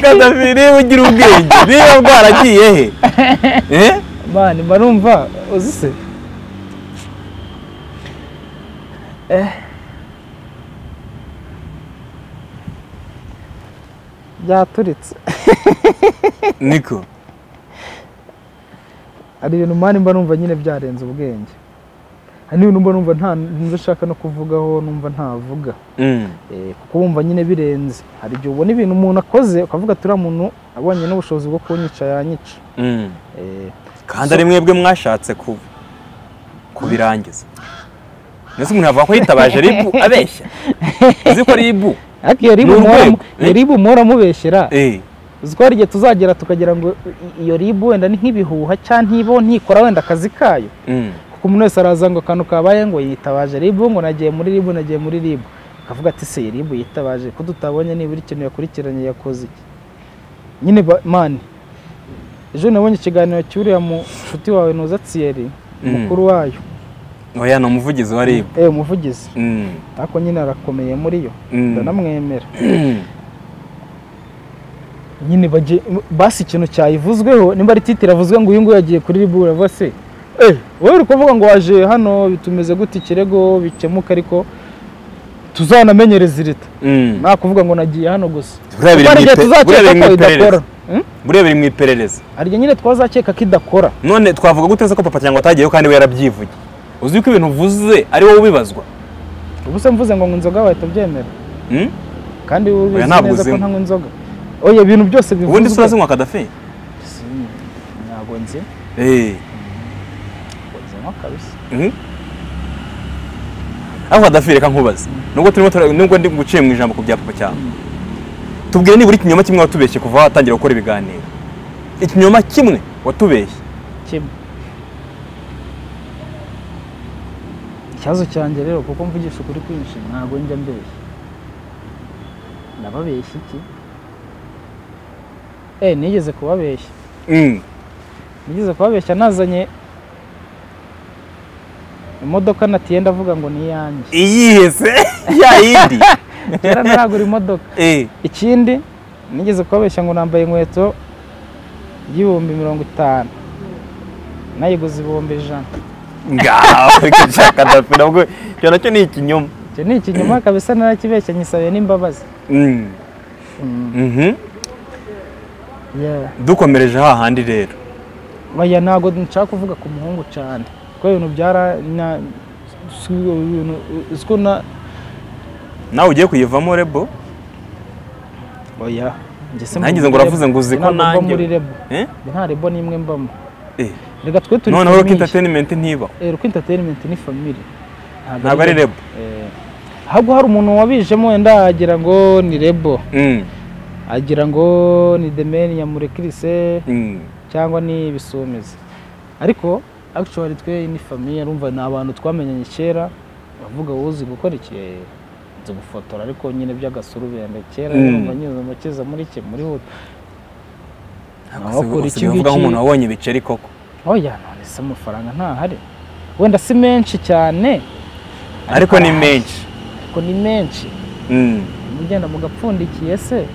kadafi niba ugira ubwenge niba bwaragiye he Eh? mani mba numva uzi se Eh. byaturitse niko hari ibintu mani mba numva nyine byarenze ubwenge hari n'ibintu mba numva nta nshaka no kuvugaho numva ntavuga Mm. Eh, kuko wumva nyine birenze hari igihe ubona ibintu umuntu akoze ukavuga turiya muntu abonye n'ubushobozi bwo kunyica yanyica Mm. Eh, kandi ari mwebwe mwashatse ku kubirangiza mbese umuntu yavuga ko yitabaje ribu abeshya uzi ko ribu ariko iyo ribu Ni muhora mu- urwego. iyo ribu muhora mubeshyera eh uzi ko hari igihe tuzagera tukagira ngo i- iyo ribu wenda ni nk'ibihuha cyangwa ntibo ntikora wenda akazi kayo mm. kuko umuntu wese araza ngo akantu kabaye ngo yitabaje ribu ngo nagiye muri ribu nagiye muri ribu akavuga ati se iyi ribu yitabaje ko tutabonye nibura ikintu yakurikiranye yakoze iki nyine ba- mani ejo nabonye ikiganiro cy'uriya mushuti wawe noza tsiyeri Mm. umukuru wayo oya ni umuvugizi wa ribu eh umuvugizi mm. ariko nyine arakomeye muri yo Mm. ndanamwemera Mm. nyine bagiye basi ikintu cyayivuzweho nimba ari titire avuzwe ngo uyu nguyu yagiye kuri ribu uravuga se eh wowe uri kuvuga ngo waje hano bitumeze gute ikirego bikemuka ariko tuzanamenyereza irita Mm. nta kuvuga ngo nagiye hano gusa buriya biri kuko hari igihe mu ipe- buriya tuzakeka biri mu ko idakora iperereza buriya biri mu iperereza hari igihe nyine twazakeka ko idakora none twavuga gute se ko papa cyangwa atagiyeho kandi we yarabyivuye uzi ko ibintu uvuze ari wowe ubibazwa ubu se mvuze ngo ngo inzoga wahita ubyemera Mm? kandi wowe ubizi ntabwo neza ko uzinywa. ntanywa inzoga oya ibintu byose bivuzwe ubundi turazinywa kadafi ntabwo nzi eh nzinywa kabisa Mhm. aho kadafi reka nkubaze nubwo turimo tura- nubwo ndi guciye mu ijambo ku bya papa cyangwa tubwire nibura ikinyoma kimwe watubeshye kuva watangira gukora ibiganiro ikinyoma kimwe watubeshye kimwe ikibazo cyanjye rero kuko mvugisha ukuri kwinshi ntabwo njya mbeshya ndababeshya iki eh nigeze kubabeshya Mm. nigeze kubabeshya nazanye imodoka natiye ndavuga ngo ni iyanjye iyihe se ya yindi kera ntaragura imodoka Eh, ikindi nigeze kubabeshya ngo nambaye inkweto y'ibihumbi mirongo itanu nayiguze ibihumbi ijana ngaho reka nshya kadafi nabwo icyo nacyo ni ikinyoma icyo ni ikinyoma kabisa narakibeshya nyisabiye n'imbabazi Mm. Mhm. dukomereje hahandi rero baya ntabwo nshaka kuvuga ku muhungu cyane kuko ibintu byara na si- ibintu uziko na nawe ugiye kuyivamo rebo oya njye se Nagize mba ngo muri uravuze rebo. ngo uzi Njye ko ntabwo mba nanjye- muri rebo Eh? Njye nta rebo n'imwe mbamo Eh. reka twe turi noneho reka famille. entertainment ntiba Eh, Ruko entertainment ni family ntabwo ari rebo Eh, ahubwo hari umuntu wabijemo wenda agira ngo ni rebo Mm. agira ngo ni demeni nyamurekirise Mm. cyangwa ni ibisumizi ariko actually twe ni famiye urumva ni abantu twamenyanye kera bavuga uzi gukora iki Eh, nzi gufotora ariko nyine by'agasurubende kera Mm. urumva nyine umukiza muri iki muri hutu Ntabwo Wakora usigaye iki uvuga ngiki? nk'umuntu wabonye ibiceri koko oya none se amafaranga ntahari wenda si menshi cyane ariko ni menshi ariko ni menshi Mm. mugenda mugapfundikiye se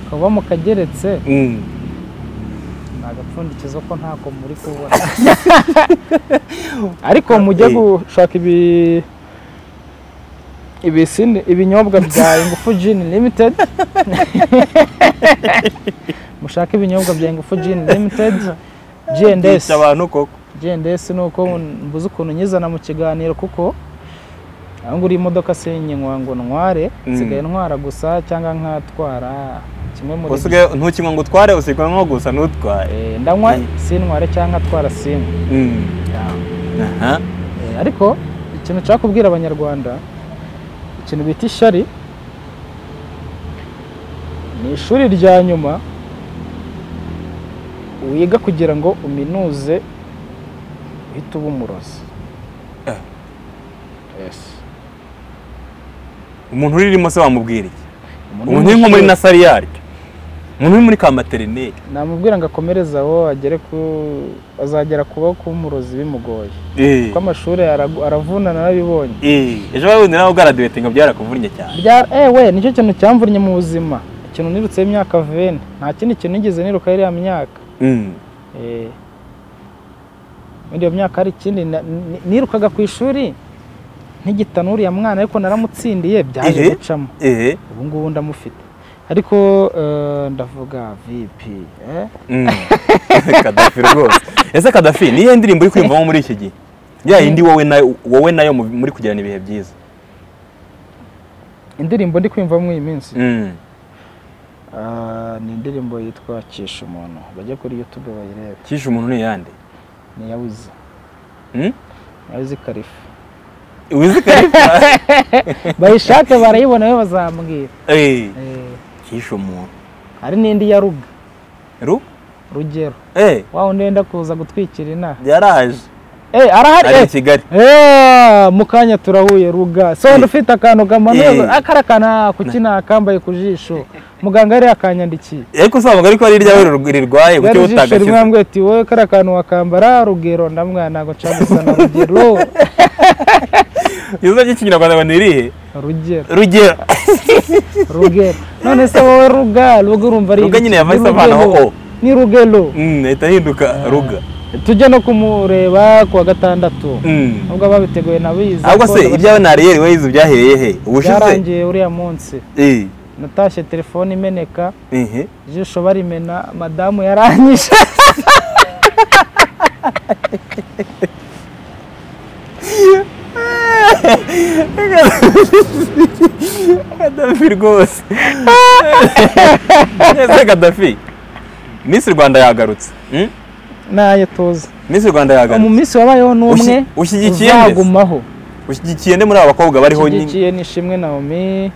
ukaba mukageretse Mm. ni agapfundikizo ko ntabwo muri kubona ariko mujye Eh. gushaka ibi ibisini ibinyobwa bya ingufu gin limited mushake ibinyobwa bya ingufu gin limited G&S Yica abantu koko G&S ni uko mbuze ukuntu nyizana mu kiganiro kuko aho ngura imodoka sinyinywa ngo ntware Mm. nsigaye ntwara gusa cyangwa nkatwara kimwe muri byo. usigaye ntukinywa ngo utware usigaye nko gusa ntutware Eh, ndanywa Mm. sintware cyangwa nkatwara simu Mm. Aha. Eh, ariko ikintu nshaka kubwira abanyarwanda ikintu bita ishyari ni ishuri rya nyuma wiga kugira ngo uminuze uhite uba umurozi Eh. Yes. umuntu uririmo se wamubwira iki Umuntu umuntu uri nko muri w'umushobozi- nasariyari umuntu uri muri ka materineri namubwira ngo akomereze aho agere ku azagera kuba kuba umurozi bimugoye Eh. kuko amashuri aragu- aravunana narabibonye Eh. ejo bundi nawe ugaradiwete ngo byarakuvunnye cyane Bya- ewe nicyo kintu cyamvunnye mu buzima ikintu nirutseho imyaka veni nta kindi kintu nigeze niruka iriya myaka Mm. Eh, muri iyo myaka hari ikindi na- ni- nirukaga ku ishuri ntigitanura uriya mwana ariko naramutsindiye byaje Ehe. gucamo Eh. ubu ngubu ndamufite ariko eh, ndavuga vipi eh? Mm. kadafi rwose ese kadafi niyo ndirimbo uri kwiyumvamo muri iki gihe ya yindi wowe nayo wowe nayo mu- muri kugirana ibihe byiza indirimbo ndi kwiyumva muri iyi minsi Mm. Ah, ni indirimbo yitwa kisha umuntu bajya kuri youtube bayirebe kisha umuntu ni yande ni iya wizi Mm? iya wizi karifu wizi karifa bayishake barayibona we bazambwira Eh, Eh, kisha umuntu hari n'indi ya ruga ru rugero eh wa wundi wenda kuza gutwikira inaha yaraje Eh, arahari ari i eh. kigali Eh, mu kanya turahuye ruga so Eh. ufite akantu kamanuye Eh. akara kana kuki nakambaye ku jisho muganga yari yakanyandikiye ariko usanga ariko ari iryawe rir- rirwaye yari kuki ijisho rimwe utagashyize yambwiye ati wowe kariya kantu wakambara rugero ndamwana ntabwo nshaka gusa na rugero izina ry'ikinyarwanda ngo ni irihe rugero rugero rugero none se wowe ruga ruga urumva ari Ruga ibiki? nyine yavahise Ni avanaho rugero. o. ni rugero Mm, ahita ahinduka ruga tujye no kumureba ku wa gatandatu Mm. nubwo babiteguye nabizi ahubwo se ariko ibyawe na ariyeri wayize ubyahereye he ubushize byarangiye uriya munsi Eh, natashye telefone imeneka eh, ijisho barimena madamu yaranyishe kadafi rwose ese kadafi misi rwanda yagarutse Mm? nayo tuzi misi rwanda mu yagarutse minsi wabayeho n'umwe Ushyi- ushyigikiye mbese? uzagumaho ushyigikiye nde muri aba bakobwa bariho nyine ushyigikiye nishimwe naomi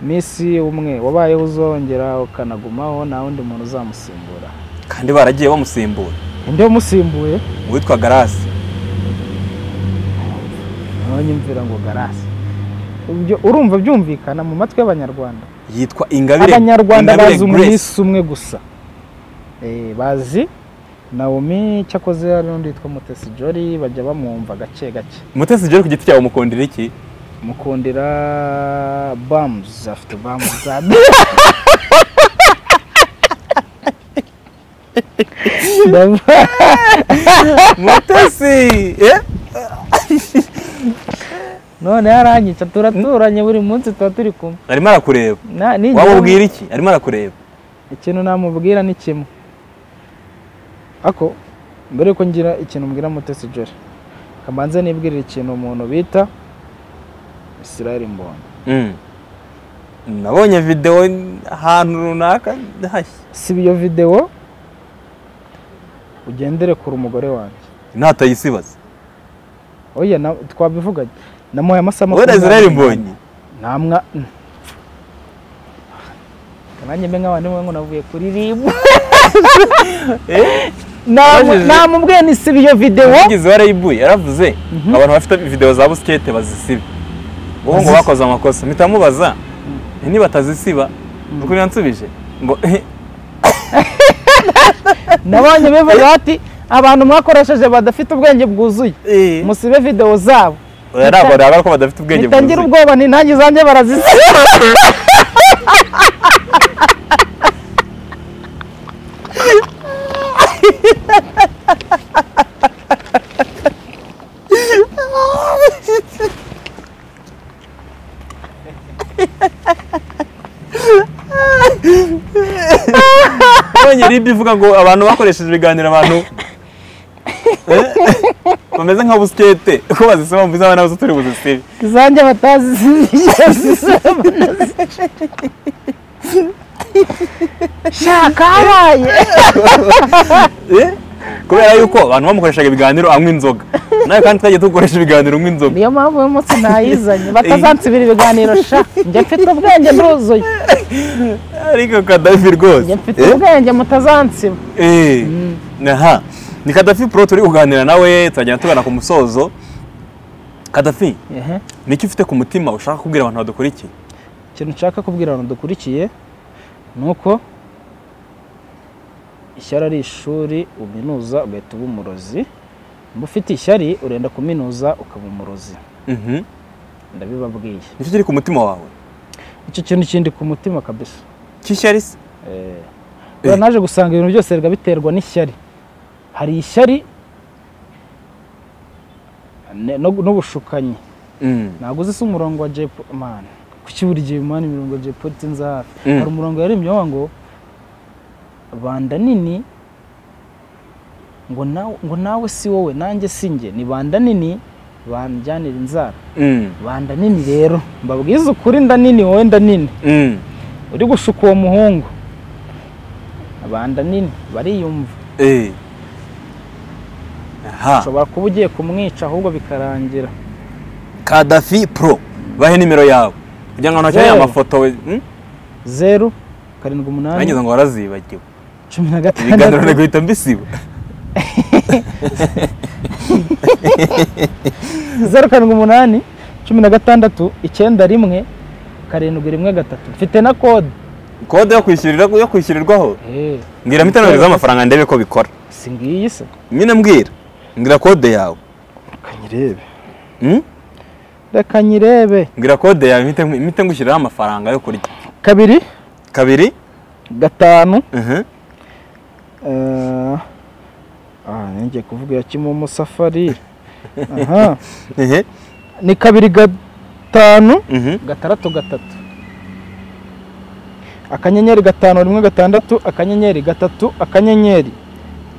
misi umwe wabayeho uzongera ukanagumaho nta wundi muntu uzamusimbura kandi baragiye bamusimbura undi wamusimbuye uwitwa garasi nawe nyumvira ngo garasi Ibyo urumva byumvikana mu matwi y'abanyarwanda yitwa ingabire abanyarwanda Ingabire bazi Grace. umunsi umwe gusa Eh, bazi naomi cyakoze hari n'undi witwa mutesi jori bajya bamwumva gake gake mutesi joro ku giti cyawe umukundira iki mukundira bamuzi afite bamuzi za Ndava- mutesi eh? none yaranyica turaturanye buri munsi tuba turi kumwe arimo arakureba Na- ninjira- waba ubwira iki arimo arakureba ikintu namubwira ni kimwe ako mbere yuko ngira ikintu mbwira mutesi jori kamanze nibwirira ikintu umuntu bita israel mbondo Mm. nabonye videwo ahantu runaka hashya siba iyo videwo ugendere kure umugore wanjye ntatayisibaza oya na- twabivuganye namuhaye amasaha wowe na israel mbonyi namwa nanjye mbe nk'abantu ngo navuye kuririmba Wajije- namubwiye ni siba iyo videwo umuvugizi wa rib yaravuze abantu bafite videwo za busikete bazisiba wowe ngo Bazisiba. bakoze amakosa mpita mubaza niba atazisiba kuko yansubije ngo "Eh, nabonye bivuga bati abantu mwakoresheje badafite ubwenge bwuzuye eh." musibe videwo zabo ari abantu baba ko badafite ubwenge bitangira bwuzuye ubwoba ni nanjye zanjye barazisiba nabonye ribi ivuga ngo abantu bakoresheje ibiganiro abantu eh, bameze nka busikete ko bazisoma mvuze abana bose turi buzisibe izanjye batazi shaka habaye Eh, kubera yuko abantu bamukoreshaga ibiganiro anywa inzoga nawe kandi twagiye dukoresha ibiganiro unywa inzoga niyo mpamvu uyu munsi nayizanye batazansibira ibiganiro sha njye mfite ubwenge nduzuye ariko kadafi rwose njye mfite Eh? ubwenge mutazansiba Eh, aha ni kadafi pro turi kuganira nawe turagenda tugana ku musozo kadafi Ehe. niki ufite ku mutima ushaka kubwira abantu badukurikiye ikintu nshaka kubwira abantu dukurikiye ni uko ishyari ari ishuri uminuza ugahita uba umurozi mba ufite ishyari urenda kuminuza ukaba umurozi Mhm. ndabibabwiye nicyo kiri ku mutima wawe icyo kintu kindi ku mutima kabisa cy'ishyari se Eh, kubera Eh. naje gusanga ibintu byose biba biterwa n'ishyari hari ishyari ne- no- n'ubushukanyi Mm. ntabwo uzi se umurongo wa jepo mani kuki buri gihe mani imirongo ya jepo itinze hafi Mm. hari umurongo yarimyeho ngo banda nini ngo nawe, ngo nawe si wowe nanjye si njye ni banda nini banjyanira inzara Mm. banda nini rero mbabwiza ukuri nda nini wowe nda nini Mm. uri gushuka uwo muhungu banda nini bariyumva Eh. aha ushobora kuba ugiye kumwica ahubwo bikarangira kadafi pro bahe nimero yawe kugira ngo ntakeneye Zero. amafoto we Mm? zeru karindwi umunani nanyuze ngo warazibagiwe cumi na ibiganiro gatandatu nagahita mbisiba zeru karindwi umunani cumi na gatandatu icyenda rimwe karindwi rimwe gatatu mfite na kode kode yo kwishyurira yo kwishyurirwaho mbwira mitanomero z'amafaranga ndebe ko bikora si ngiyi se nyine mbwira mbwira kode yawe reka nyirebe Mm? reka nyirebe mbwira kode yawe mpite- mpite ngushyiriraho amafaranga yo kurya kabiri kabiri gatanu mhm. eh, ah ngiye kuvuga ya kimomo safari aha Ehe. ni kabiri gatanu Mhm. gatandatu gatatu akanyenyeri gatanu rimwe gatandatu akanyenyeri gatatu akanyenyeri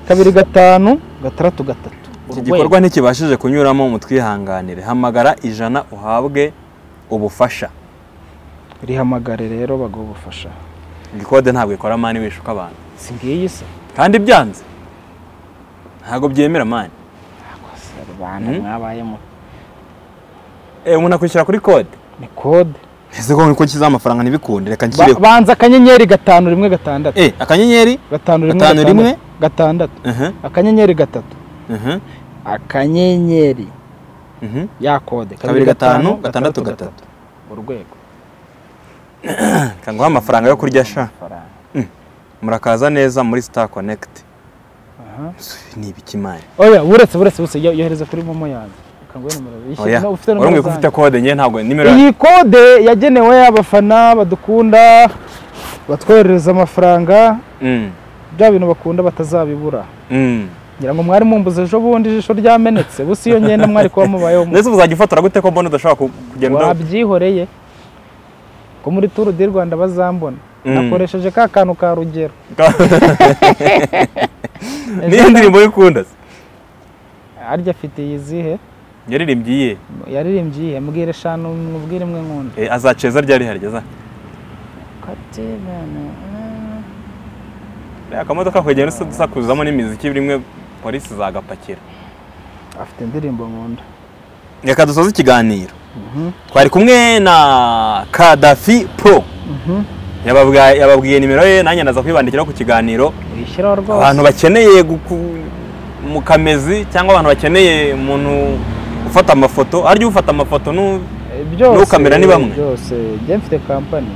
kabiri gatanu gatandatu gatatu iki gikorwa ntikibashije kunyuramo mu twihanganire hamagara ijana uhabwe ubufasha rihamagare rero baguha ubufasha iyi kode ntabwo ikora mani wishuka abantu si ngiyi se kandi byanze ntabwo byemera mani Akoze rubanda Mhm. mwabayemo Eh, umuntu akwishyura kuri kode ni kode ese ko niko kiza amafaranga ntibikunde reka Ba- nshyireho banza akanyenyeri gatanu rimwe gatandatu Eh, akanyenyeri gatanu rimwe gatanu gatandatu. rimwe? gatandatu Mhm, akanyenyeri gatatu mhm, akanyenyeri mhm. ya kode kabiri gatanu gatandatu gatatu urwego reka nguhe amafaranga yo kurya sha Amafaranga. murakaza neza muri star connect Aha. ni ibikimani oya buretse buretse buretse yo- yohereza kuri momo yanjye kanguhe nomero yishyura oya no ufite wari nomero umwe ko ufite zanjye kode njye ntabwo nimero yanjye- iyi kode yagenewe abafana badukunda batwoherereza amafaranga Mm, bya bintu bakunda batazabibura mm. ngira ngo mwari mumbuze ejo bundi ijisho ryamenetse busi iyo ngenda mwari kuba mubayeho mu- ndetse uzajya ufatora gute ko mbona udashobora ku- kugenda wabyihoreye ko muri turu di rwanda bazambona Mm. nakoresheje ka kantu ka rugero niyo ndirimbo y'ukunda se arya afite iyizihe yaririmbye iyihe yaririmbye iyihe mbwira eshanu mubwire imwe nkunda Eh, azaceza ryari harigeza akamodoka kugenda usa- dusakuzamo n'imiziki rimwe polisi zagapakira afite indirimbo nkunda reka dusoze ikiganiro twari kumwe na kadafi pro Yababwa- yababwiye nimero ye nanjye ndaza kwibandikiraho ku kiganiro wishyiraho abantu rwose bakeneye guku- mu kamezi cyangwa abantu bakeneye umuntu ufata amafoto harya ufata amafoto nu Eh, byose n'ukamera ni bamwe. byose njye mfite kampani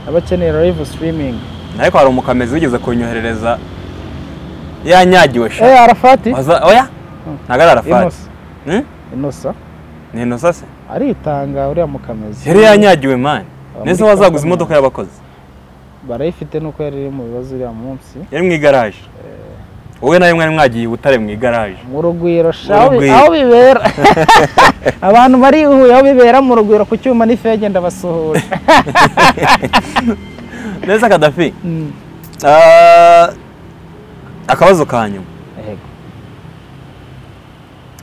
abakeneye live streaming ariko hari umukamezi wigeze kunyoherereza yanyagiwe eh sha arafati Waza- oya Hmm. ntago ari arafati inosa Hmm? inosa ni inosa se aritanga uriya mukamezi yari yanyagiwe mani Aba nese muri wazaguze Kampala. imodoka y'abakozi barayifite nuko yari iri mu bibazo uriya munsi yari mu igaraje wowe nawe mwari mwagiye i butare mu igaraje mu rugwiro sha, Mu aho bi- rugwiro. aho bibera abantu barihuye aho bibera mu rugwiro ku cyuma n'ifege ndabasuhuje neza kadafi Mm. Ah, akabazo ka nyuma yego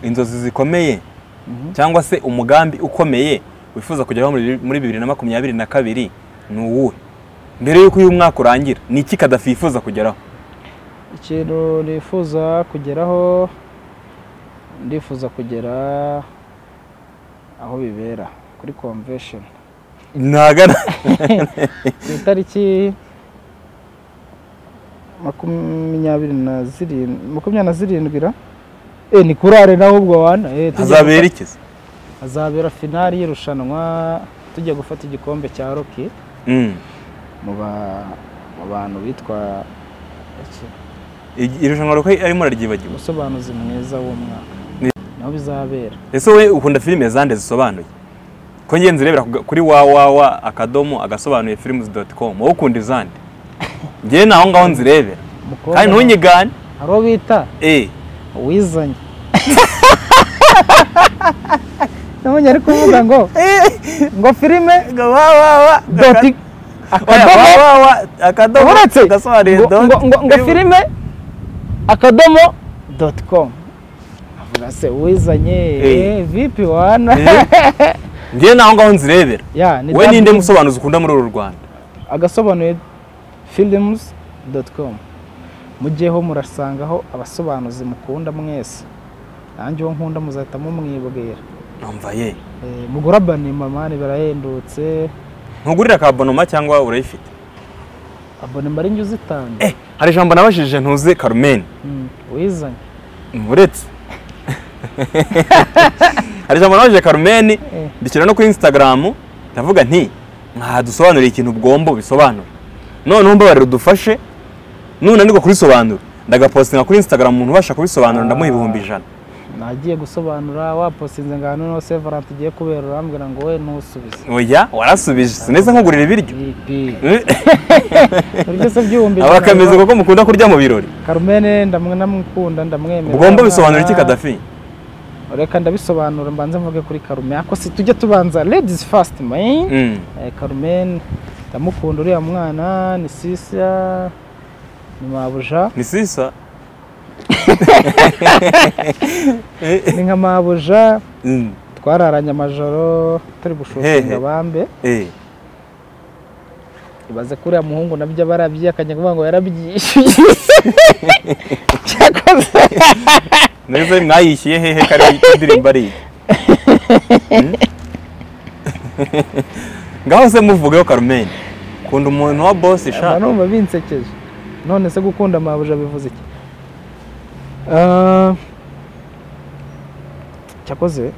inzozi zikomeye cyangwa se umugambi ukomeye wifuza kugeraho muri muri bibiri na makumyabiri na kabiri ni uwuhe mbere y'uko uyu mwaka urangira ni iki kadafi yifuza kugeraho ikintu nifuza kugeraho ndifuza kugera aho bibera kuri convention ntagana ku itariki makumyabiri na zirindwi makumyabiri na zirindwi ra Eh, ni kuri arena ahubwo wana Eh, tujya hazabera gufata- iki se? hazabera finali y'irushanwa tujya gufata igikombe cya roki Mm. mu ba- mu bantu bitwa iki? I- irushanwa ruko arimo araryibagiwe umusobanuzi mwiza w'umwaka Ni- niho bizabera ese wowe ukunda filime zande zisobanuye ko ngenzi urebera ku- kuri wawawa akadomo agasobanuye films doti komu wowe ukunda izande ngewe ni aho ngaho nzirebera umukobwa kandi ntunyigane hari uwo bita eh uwizanye nabonye ari kuvuga ngo ngo filime wawawa doti akadomo akadomo uretse agasobanuye ngo- ngo- ngo- ngo doti filime akadomo doti komu avuga se uwizanye Eh. eh, vipi wana Eh. ngewe ni aho ngaho nzirebera ya ni we ninde W- musobanuzi ukunda muri uru rwanda agasobanuye filimuzi doti komu mujyeho murasangaho abasobanuzi mukunda mwese nanjye uwo nkunda muzahita mumwibwira numva ye Eh, mugura abanima mani birahendutse ntugurira kabonoma cyangwa urayifite abonema ari njye uzitanga eh hari ijambo nabashije ntuze carmen Mm, wizanye uretse hari ijambo nabashije carmen Eh, mbishyira no kuri instagram ndavuga nti mwadusobanuriye ikintu ugomba ubisobanure noneho mbabarira udufashe nunanirwa kurisobanura ndagapostinga kuri instagram umuntu ubasha kubisobanura ndamuha ibihumbi ijana nagiye gusobanura waposinze ngo ahantu niho sevarante igiye kubera urambwira ngo we ntusubize oya warasubije sinetse nkugurira ibiryo Ibi. Eh, Ibyo se byumbi abakameze kuko mukunda kurya mu birori Carmen ndamwe namukunda ndamwemera ugomba bisobanura iki Mwana. kadafi reka ndabisobanura mbanze mvuge kuri Carmen ako si tujye tubanza ladies first man Mm. Eh, Carmen ndamukunda uriya mwana ni sisa ni mabuja ni sisa ni nka mabuja Mm. twararanye amajoro turi Hehe. gushotinga bambe Eh. ibaze ko uriya muhungu nabyo aba arabyiyakanye kuvuga ngo yarabyishyuye cyakoze mbese mwayishyuye hehe kari indirimbo ari iyi Mm? ngaho se muvugeho carmen kunda umuntu wa bosi mba sha numva binsekeje none se gukunda amabuja bivuze iki Ah, cyakoze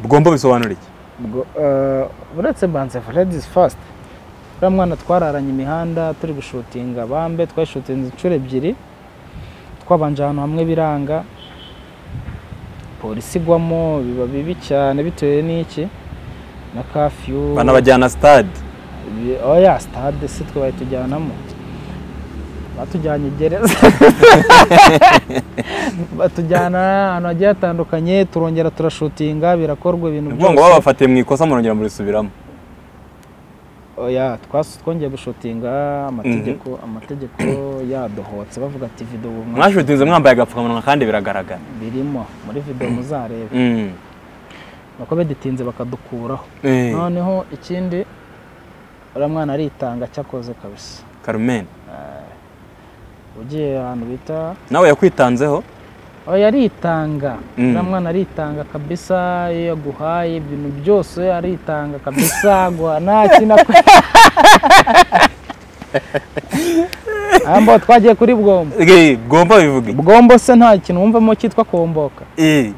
bugomba bisobanura iki ubwo, ah, uretse banze ladies first uriya mwana twararanye imihanda turi gushutinga bambe twashutinze inshuro ebyiri twabanje ahantu hamwe biranga polisi igwamo biba bibi cyane bitewe n'iki na kafiyu banabajyana stade Bi- oya sitade si twe bayitujyanamo batujyanye gereza batujyana ahantu hagiye hatandukanye turongera turashutinga birakorwa ibintu ni ukuvuga ngo babafatiye mu ikosa murongera murisubiramo oya twas- twongeye gushutinga amategeko amategeko yadohotse bavuga ati video mwa- mwashutinze mwambaye agapfukamunwa kandi biragaragara birimo muri video muzarebe Mm. nako bidutinze bakadukuraho Eh, noneho ikindi uriya mwana aritanga cyakoze kabisa carmen ugiye ahantu bita nawe yakwitanzeho oya aritanga Mm. uriya mwana aritanga kabisa iyo yaguhaye ibintu byose aritanga kabisa guha ntakina ambo twagiye kuri bwombo Eh, bwomba bivuga iki? bwombo se nta kintu wumvamo cyitwa komboka Eh,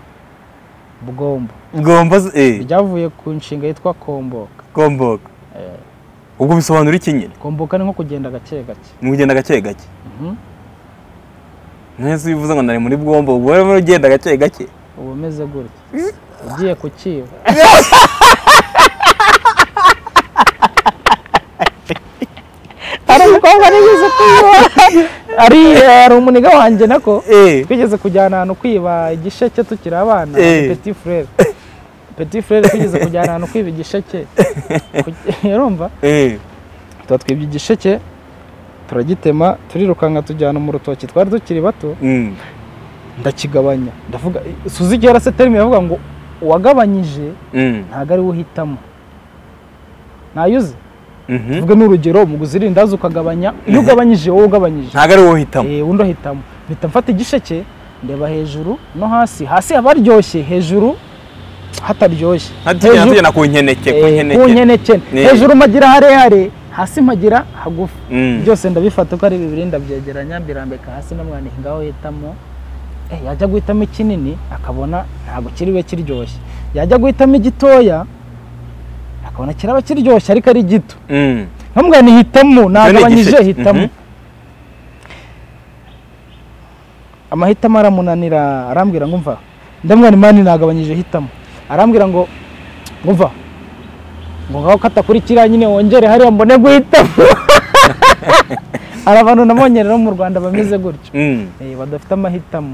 bwombo bwomba se- eh, ryavuye ku nshinga yitwa komboka komboka ubwo bisobanura iki nyine komboka ni nko kugenda gake gake ni ugenda gake gake Mhm. Nahise bivuze ngo nari muri bwombo ubwo rero ugenda gake gake uba umeze gutya ugiye ku kibo hari umukobwa nigeze kwiba ari hari umuniga wanjye nako eh twigeze kujyana ahantu kwiba igisheke tukiri abana Eh. petit frere petit frere twigeze kujyana ahantu kwiba igisheke Ku- urumva eh tuba twibye igisheke turagitema turirukanka tujyana mu rutoki twari tukiri bato Mm. ndakigabanya ndavuga suzi igihe rase terime yavuga ngo uwagabanyije Mm. ntabwo ari we uhitamo ntayuze Mhm. tuvuge n'urugero umuguzi irindazi ukagabanya iyo ugabanyije wowe ugabanyije ntabwo ari wowe uhitamo Eh, undi ahitamo mpita mfata igisheke ndeba hejuru no hasi hasi haba haryoshye hejuru hataryoshye Hatiya- hatugenda ku nkeneke ku eh, ku nkeneke nkeneke Eh. hejuru mpagira harehare hasi mpagira hagufi Mm. byose ndabifata uko ari bibiri ndabyegeranya mbirambika hasi n'umwana ngaho hitamo Eh, yajya guhitamo ikinini akabona ntabwo kiriwe kiryoshye yajya guhitamo igitoya akabona kiraba kiryoshye ariko ari gito Mm. nkamubwira ni hitamo nagabanyije igisheke. hitamo Mhm. amahitamo aramunanira arambwira ngo umva ndamubwira ni mani nagabanyije hitamo arambwira ngo ngo umva ngo ngaho katakurikira nyine wongere hariya mbone guhitamo hari abantu nabonye rero mu rwanda bameze gutyo Mm. Eh, badafite amahitamo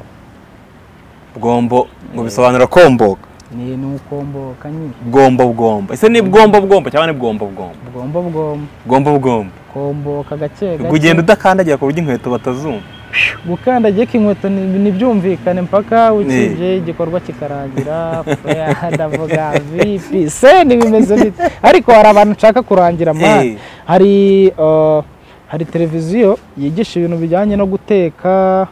bwombo ngo bisobanura komboka ni ni ukomboka nyine bwombo bwombo ese ni bwombo bwombo cyangwa ni bwombo bwombo bwombo bwombo bwombo bwombo komboka gake gake ugenda udakandagira ku buryo inkweto batazumva gukandagiye k'inkweto ni- ntibyumvikane mpaka ukibye igikorwa kikarangira faya, ndavuga vipi se ntibimeze bite ariko hari abantu nshaka kurangira Eh. mani hari uh, hari televiziyo yigisha ibintu bijyanye no guteka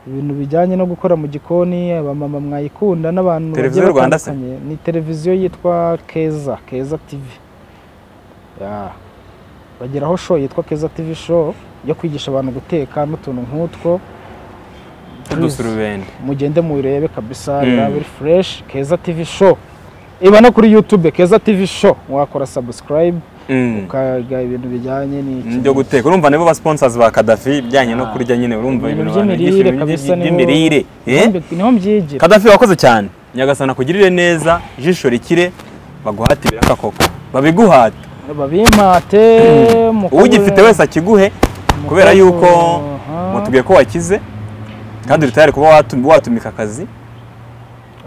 ibintu bijyanye no gukora mu gikoni abamama mwayikunda n'abantu bagiye Televiziyo y'u Rwanda se? batandukanye. ni televiziyo yitwa keza keza tivi Ya. bagira aho show yitwa keza tivi show yo kwigisha abantu guteka n'utuntu nk'utwo Please, udusurubende mugende muyirebe kabisa Mm. iraba iri fureshi keza tivi show iba no kuri yutube keza tivi show wakora sabusikarayibu Mm. ukaga ibintu bijyanye n'iki byo guteka urumva nibo ba sponsors ba Kaddafi bijyanye no Ah. kurya nyine urumva Ibintu ibintu by'imirire banigisha, ibintu kabisa nibo- by'imirire eh Niho mbi- niho mbyigira Kaddafi wakoze cyane nyagasana kugirire neza ijisho rikire baguhate ibiraka koko babiguhate babimpate mukabure- ugifite wese akiguhe kubera mukabure- yuko Aha. mutubwiye ko wakize kandi uri tayari kuba watum- watumika akazi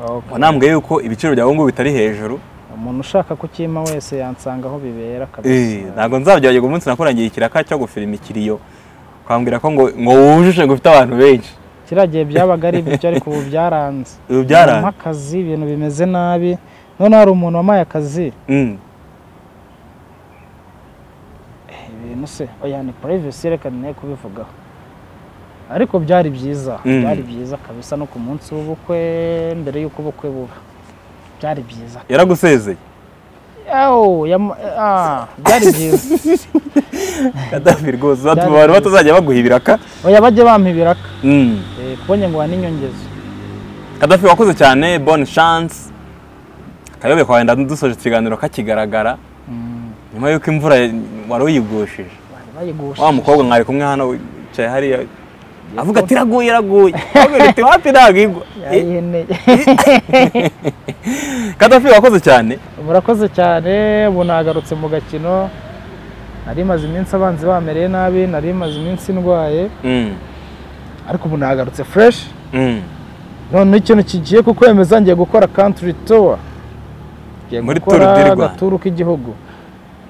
Okay. wanambwiye yuko ibiciro byawe ngubu bitari hejuru umuntu ushaka kukimpa wese yansanga aho bibera Eh, kabisa ntabwo nzabyagirwa umunsi nakurangiye ikiraka cyo gufirima ikiriyo ukambwira ko ngo ngo wujuje ngo ufite abantu benshi kiriya gihe byabaga ari ibyo ariko ubu byaranze Ubu byaranze. Umuntu ampa akazi ibintu bimeze nabi noneho hari umuntu wamaye akazi Mm, ibintu se oya ni privacy reka nne kubivugaho ariko byari byiza Mm. byari byiza kabisa no ku munsi w'ubukwe mbere y'uko ubukwe buba byari byiza yaragusezeye Yawo, yam- ah, byari byiza Gaddafi rwose batuma abantu batazajya baguha ibiraka oya bajye bampa ibiraka Mm. Eh, kubonye ngo waninyongezo Gaddafi wakoze cyane bonne chance akayobe kwawe ndadusoje ikiganiro kakigaragara nyuma y'uko imvura wari uyigushije bari bayigusha wa mukobwa mwari kumwe hano wicaye hariya avuga ati iraguye iraguye Avuga ati wapi ntabwo igwa Eh, yayiheneye Gaddafi wakoze cyane murakoze cyane ubu nagarutse mu gakino nari maze iminsi abanzi bamereye nabi nari maze iminsi ndwaye Mm, ariko ubu nagarutse fureshi mm. noneho ikintu kigiye kukwemeza ngiye gukora country tour ngiye Muri gukora Tour du Rwanda. agaturu k'igihugu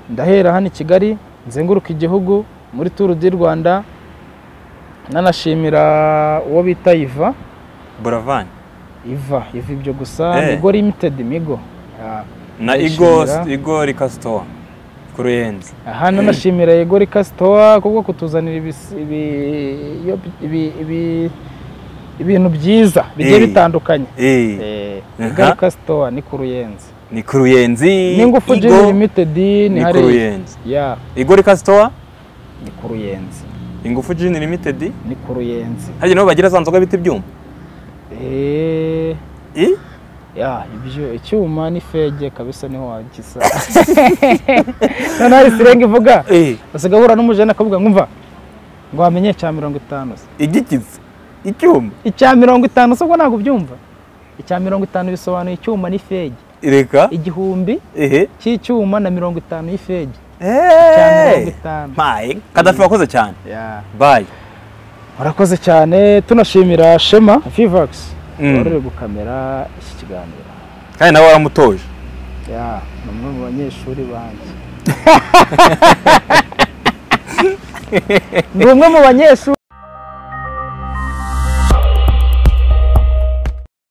ndahera hano i kigali nzenguruka igihugu muri turu di rwanda nanashimira uwo bita iva buravan iva iva ibyo gusa Eh. migo limited migo Ya. na igo Ndayishimira. igo rikasitowa ku ruyenzi aha nanashimira yego rikasitowa kubwo kutuzanira ibis- ibi- iyo- ibi- ibi- ibintu byiza bigiye Eh. bitandukanye Eh, yego Aha. rikasitowa ni ku ruyenzi ni ku ruyenzi ni ngufu Igo jini limitedi ni ni ku hariya ruyenzi ya igo rikasitowa ni ku ruyenzi ingufu jini limitedi ni ku ruyenzi hariya niho bagira za nzoga bita ibyuma Eh, Eh? ya ibyo icyuma ni fege kabisa niho wagisa noneho hari sirenga ivuga Eh, usiga ahura n'umujene akavuga ngo umva ngo wamenye icya mirongo itanu se igikiza icyuma icya mirongo itanu se ubwo ntabwo ubyumva icya mirongo itanu bisobanuye icyuma ni fege reka igihumbi ehe cy'icyuma na mirongo itanu y'ifege icya mirongo eee itanu mpaye kadafi wakoze cyane Ya. bayi murakoze cyane tunashimira shema vivax Mm. waruri gukamera iki kiganiro kandi nawe waramutoje ya ni umwe mu banyeshuri banjye ni umwe mu banyeshuri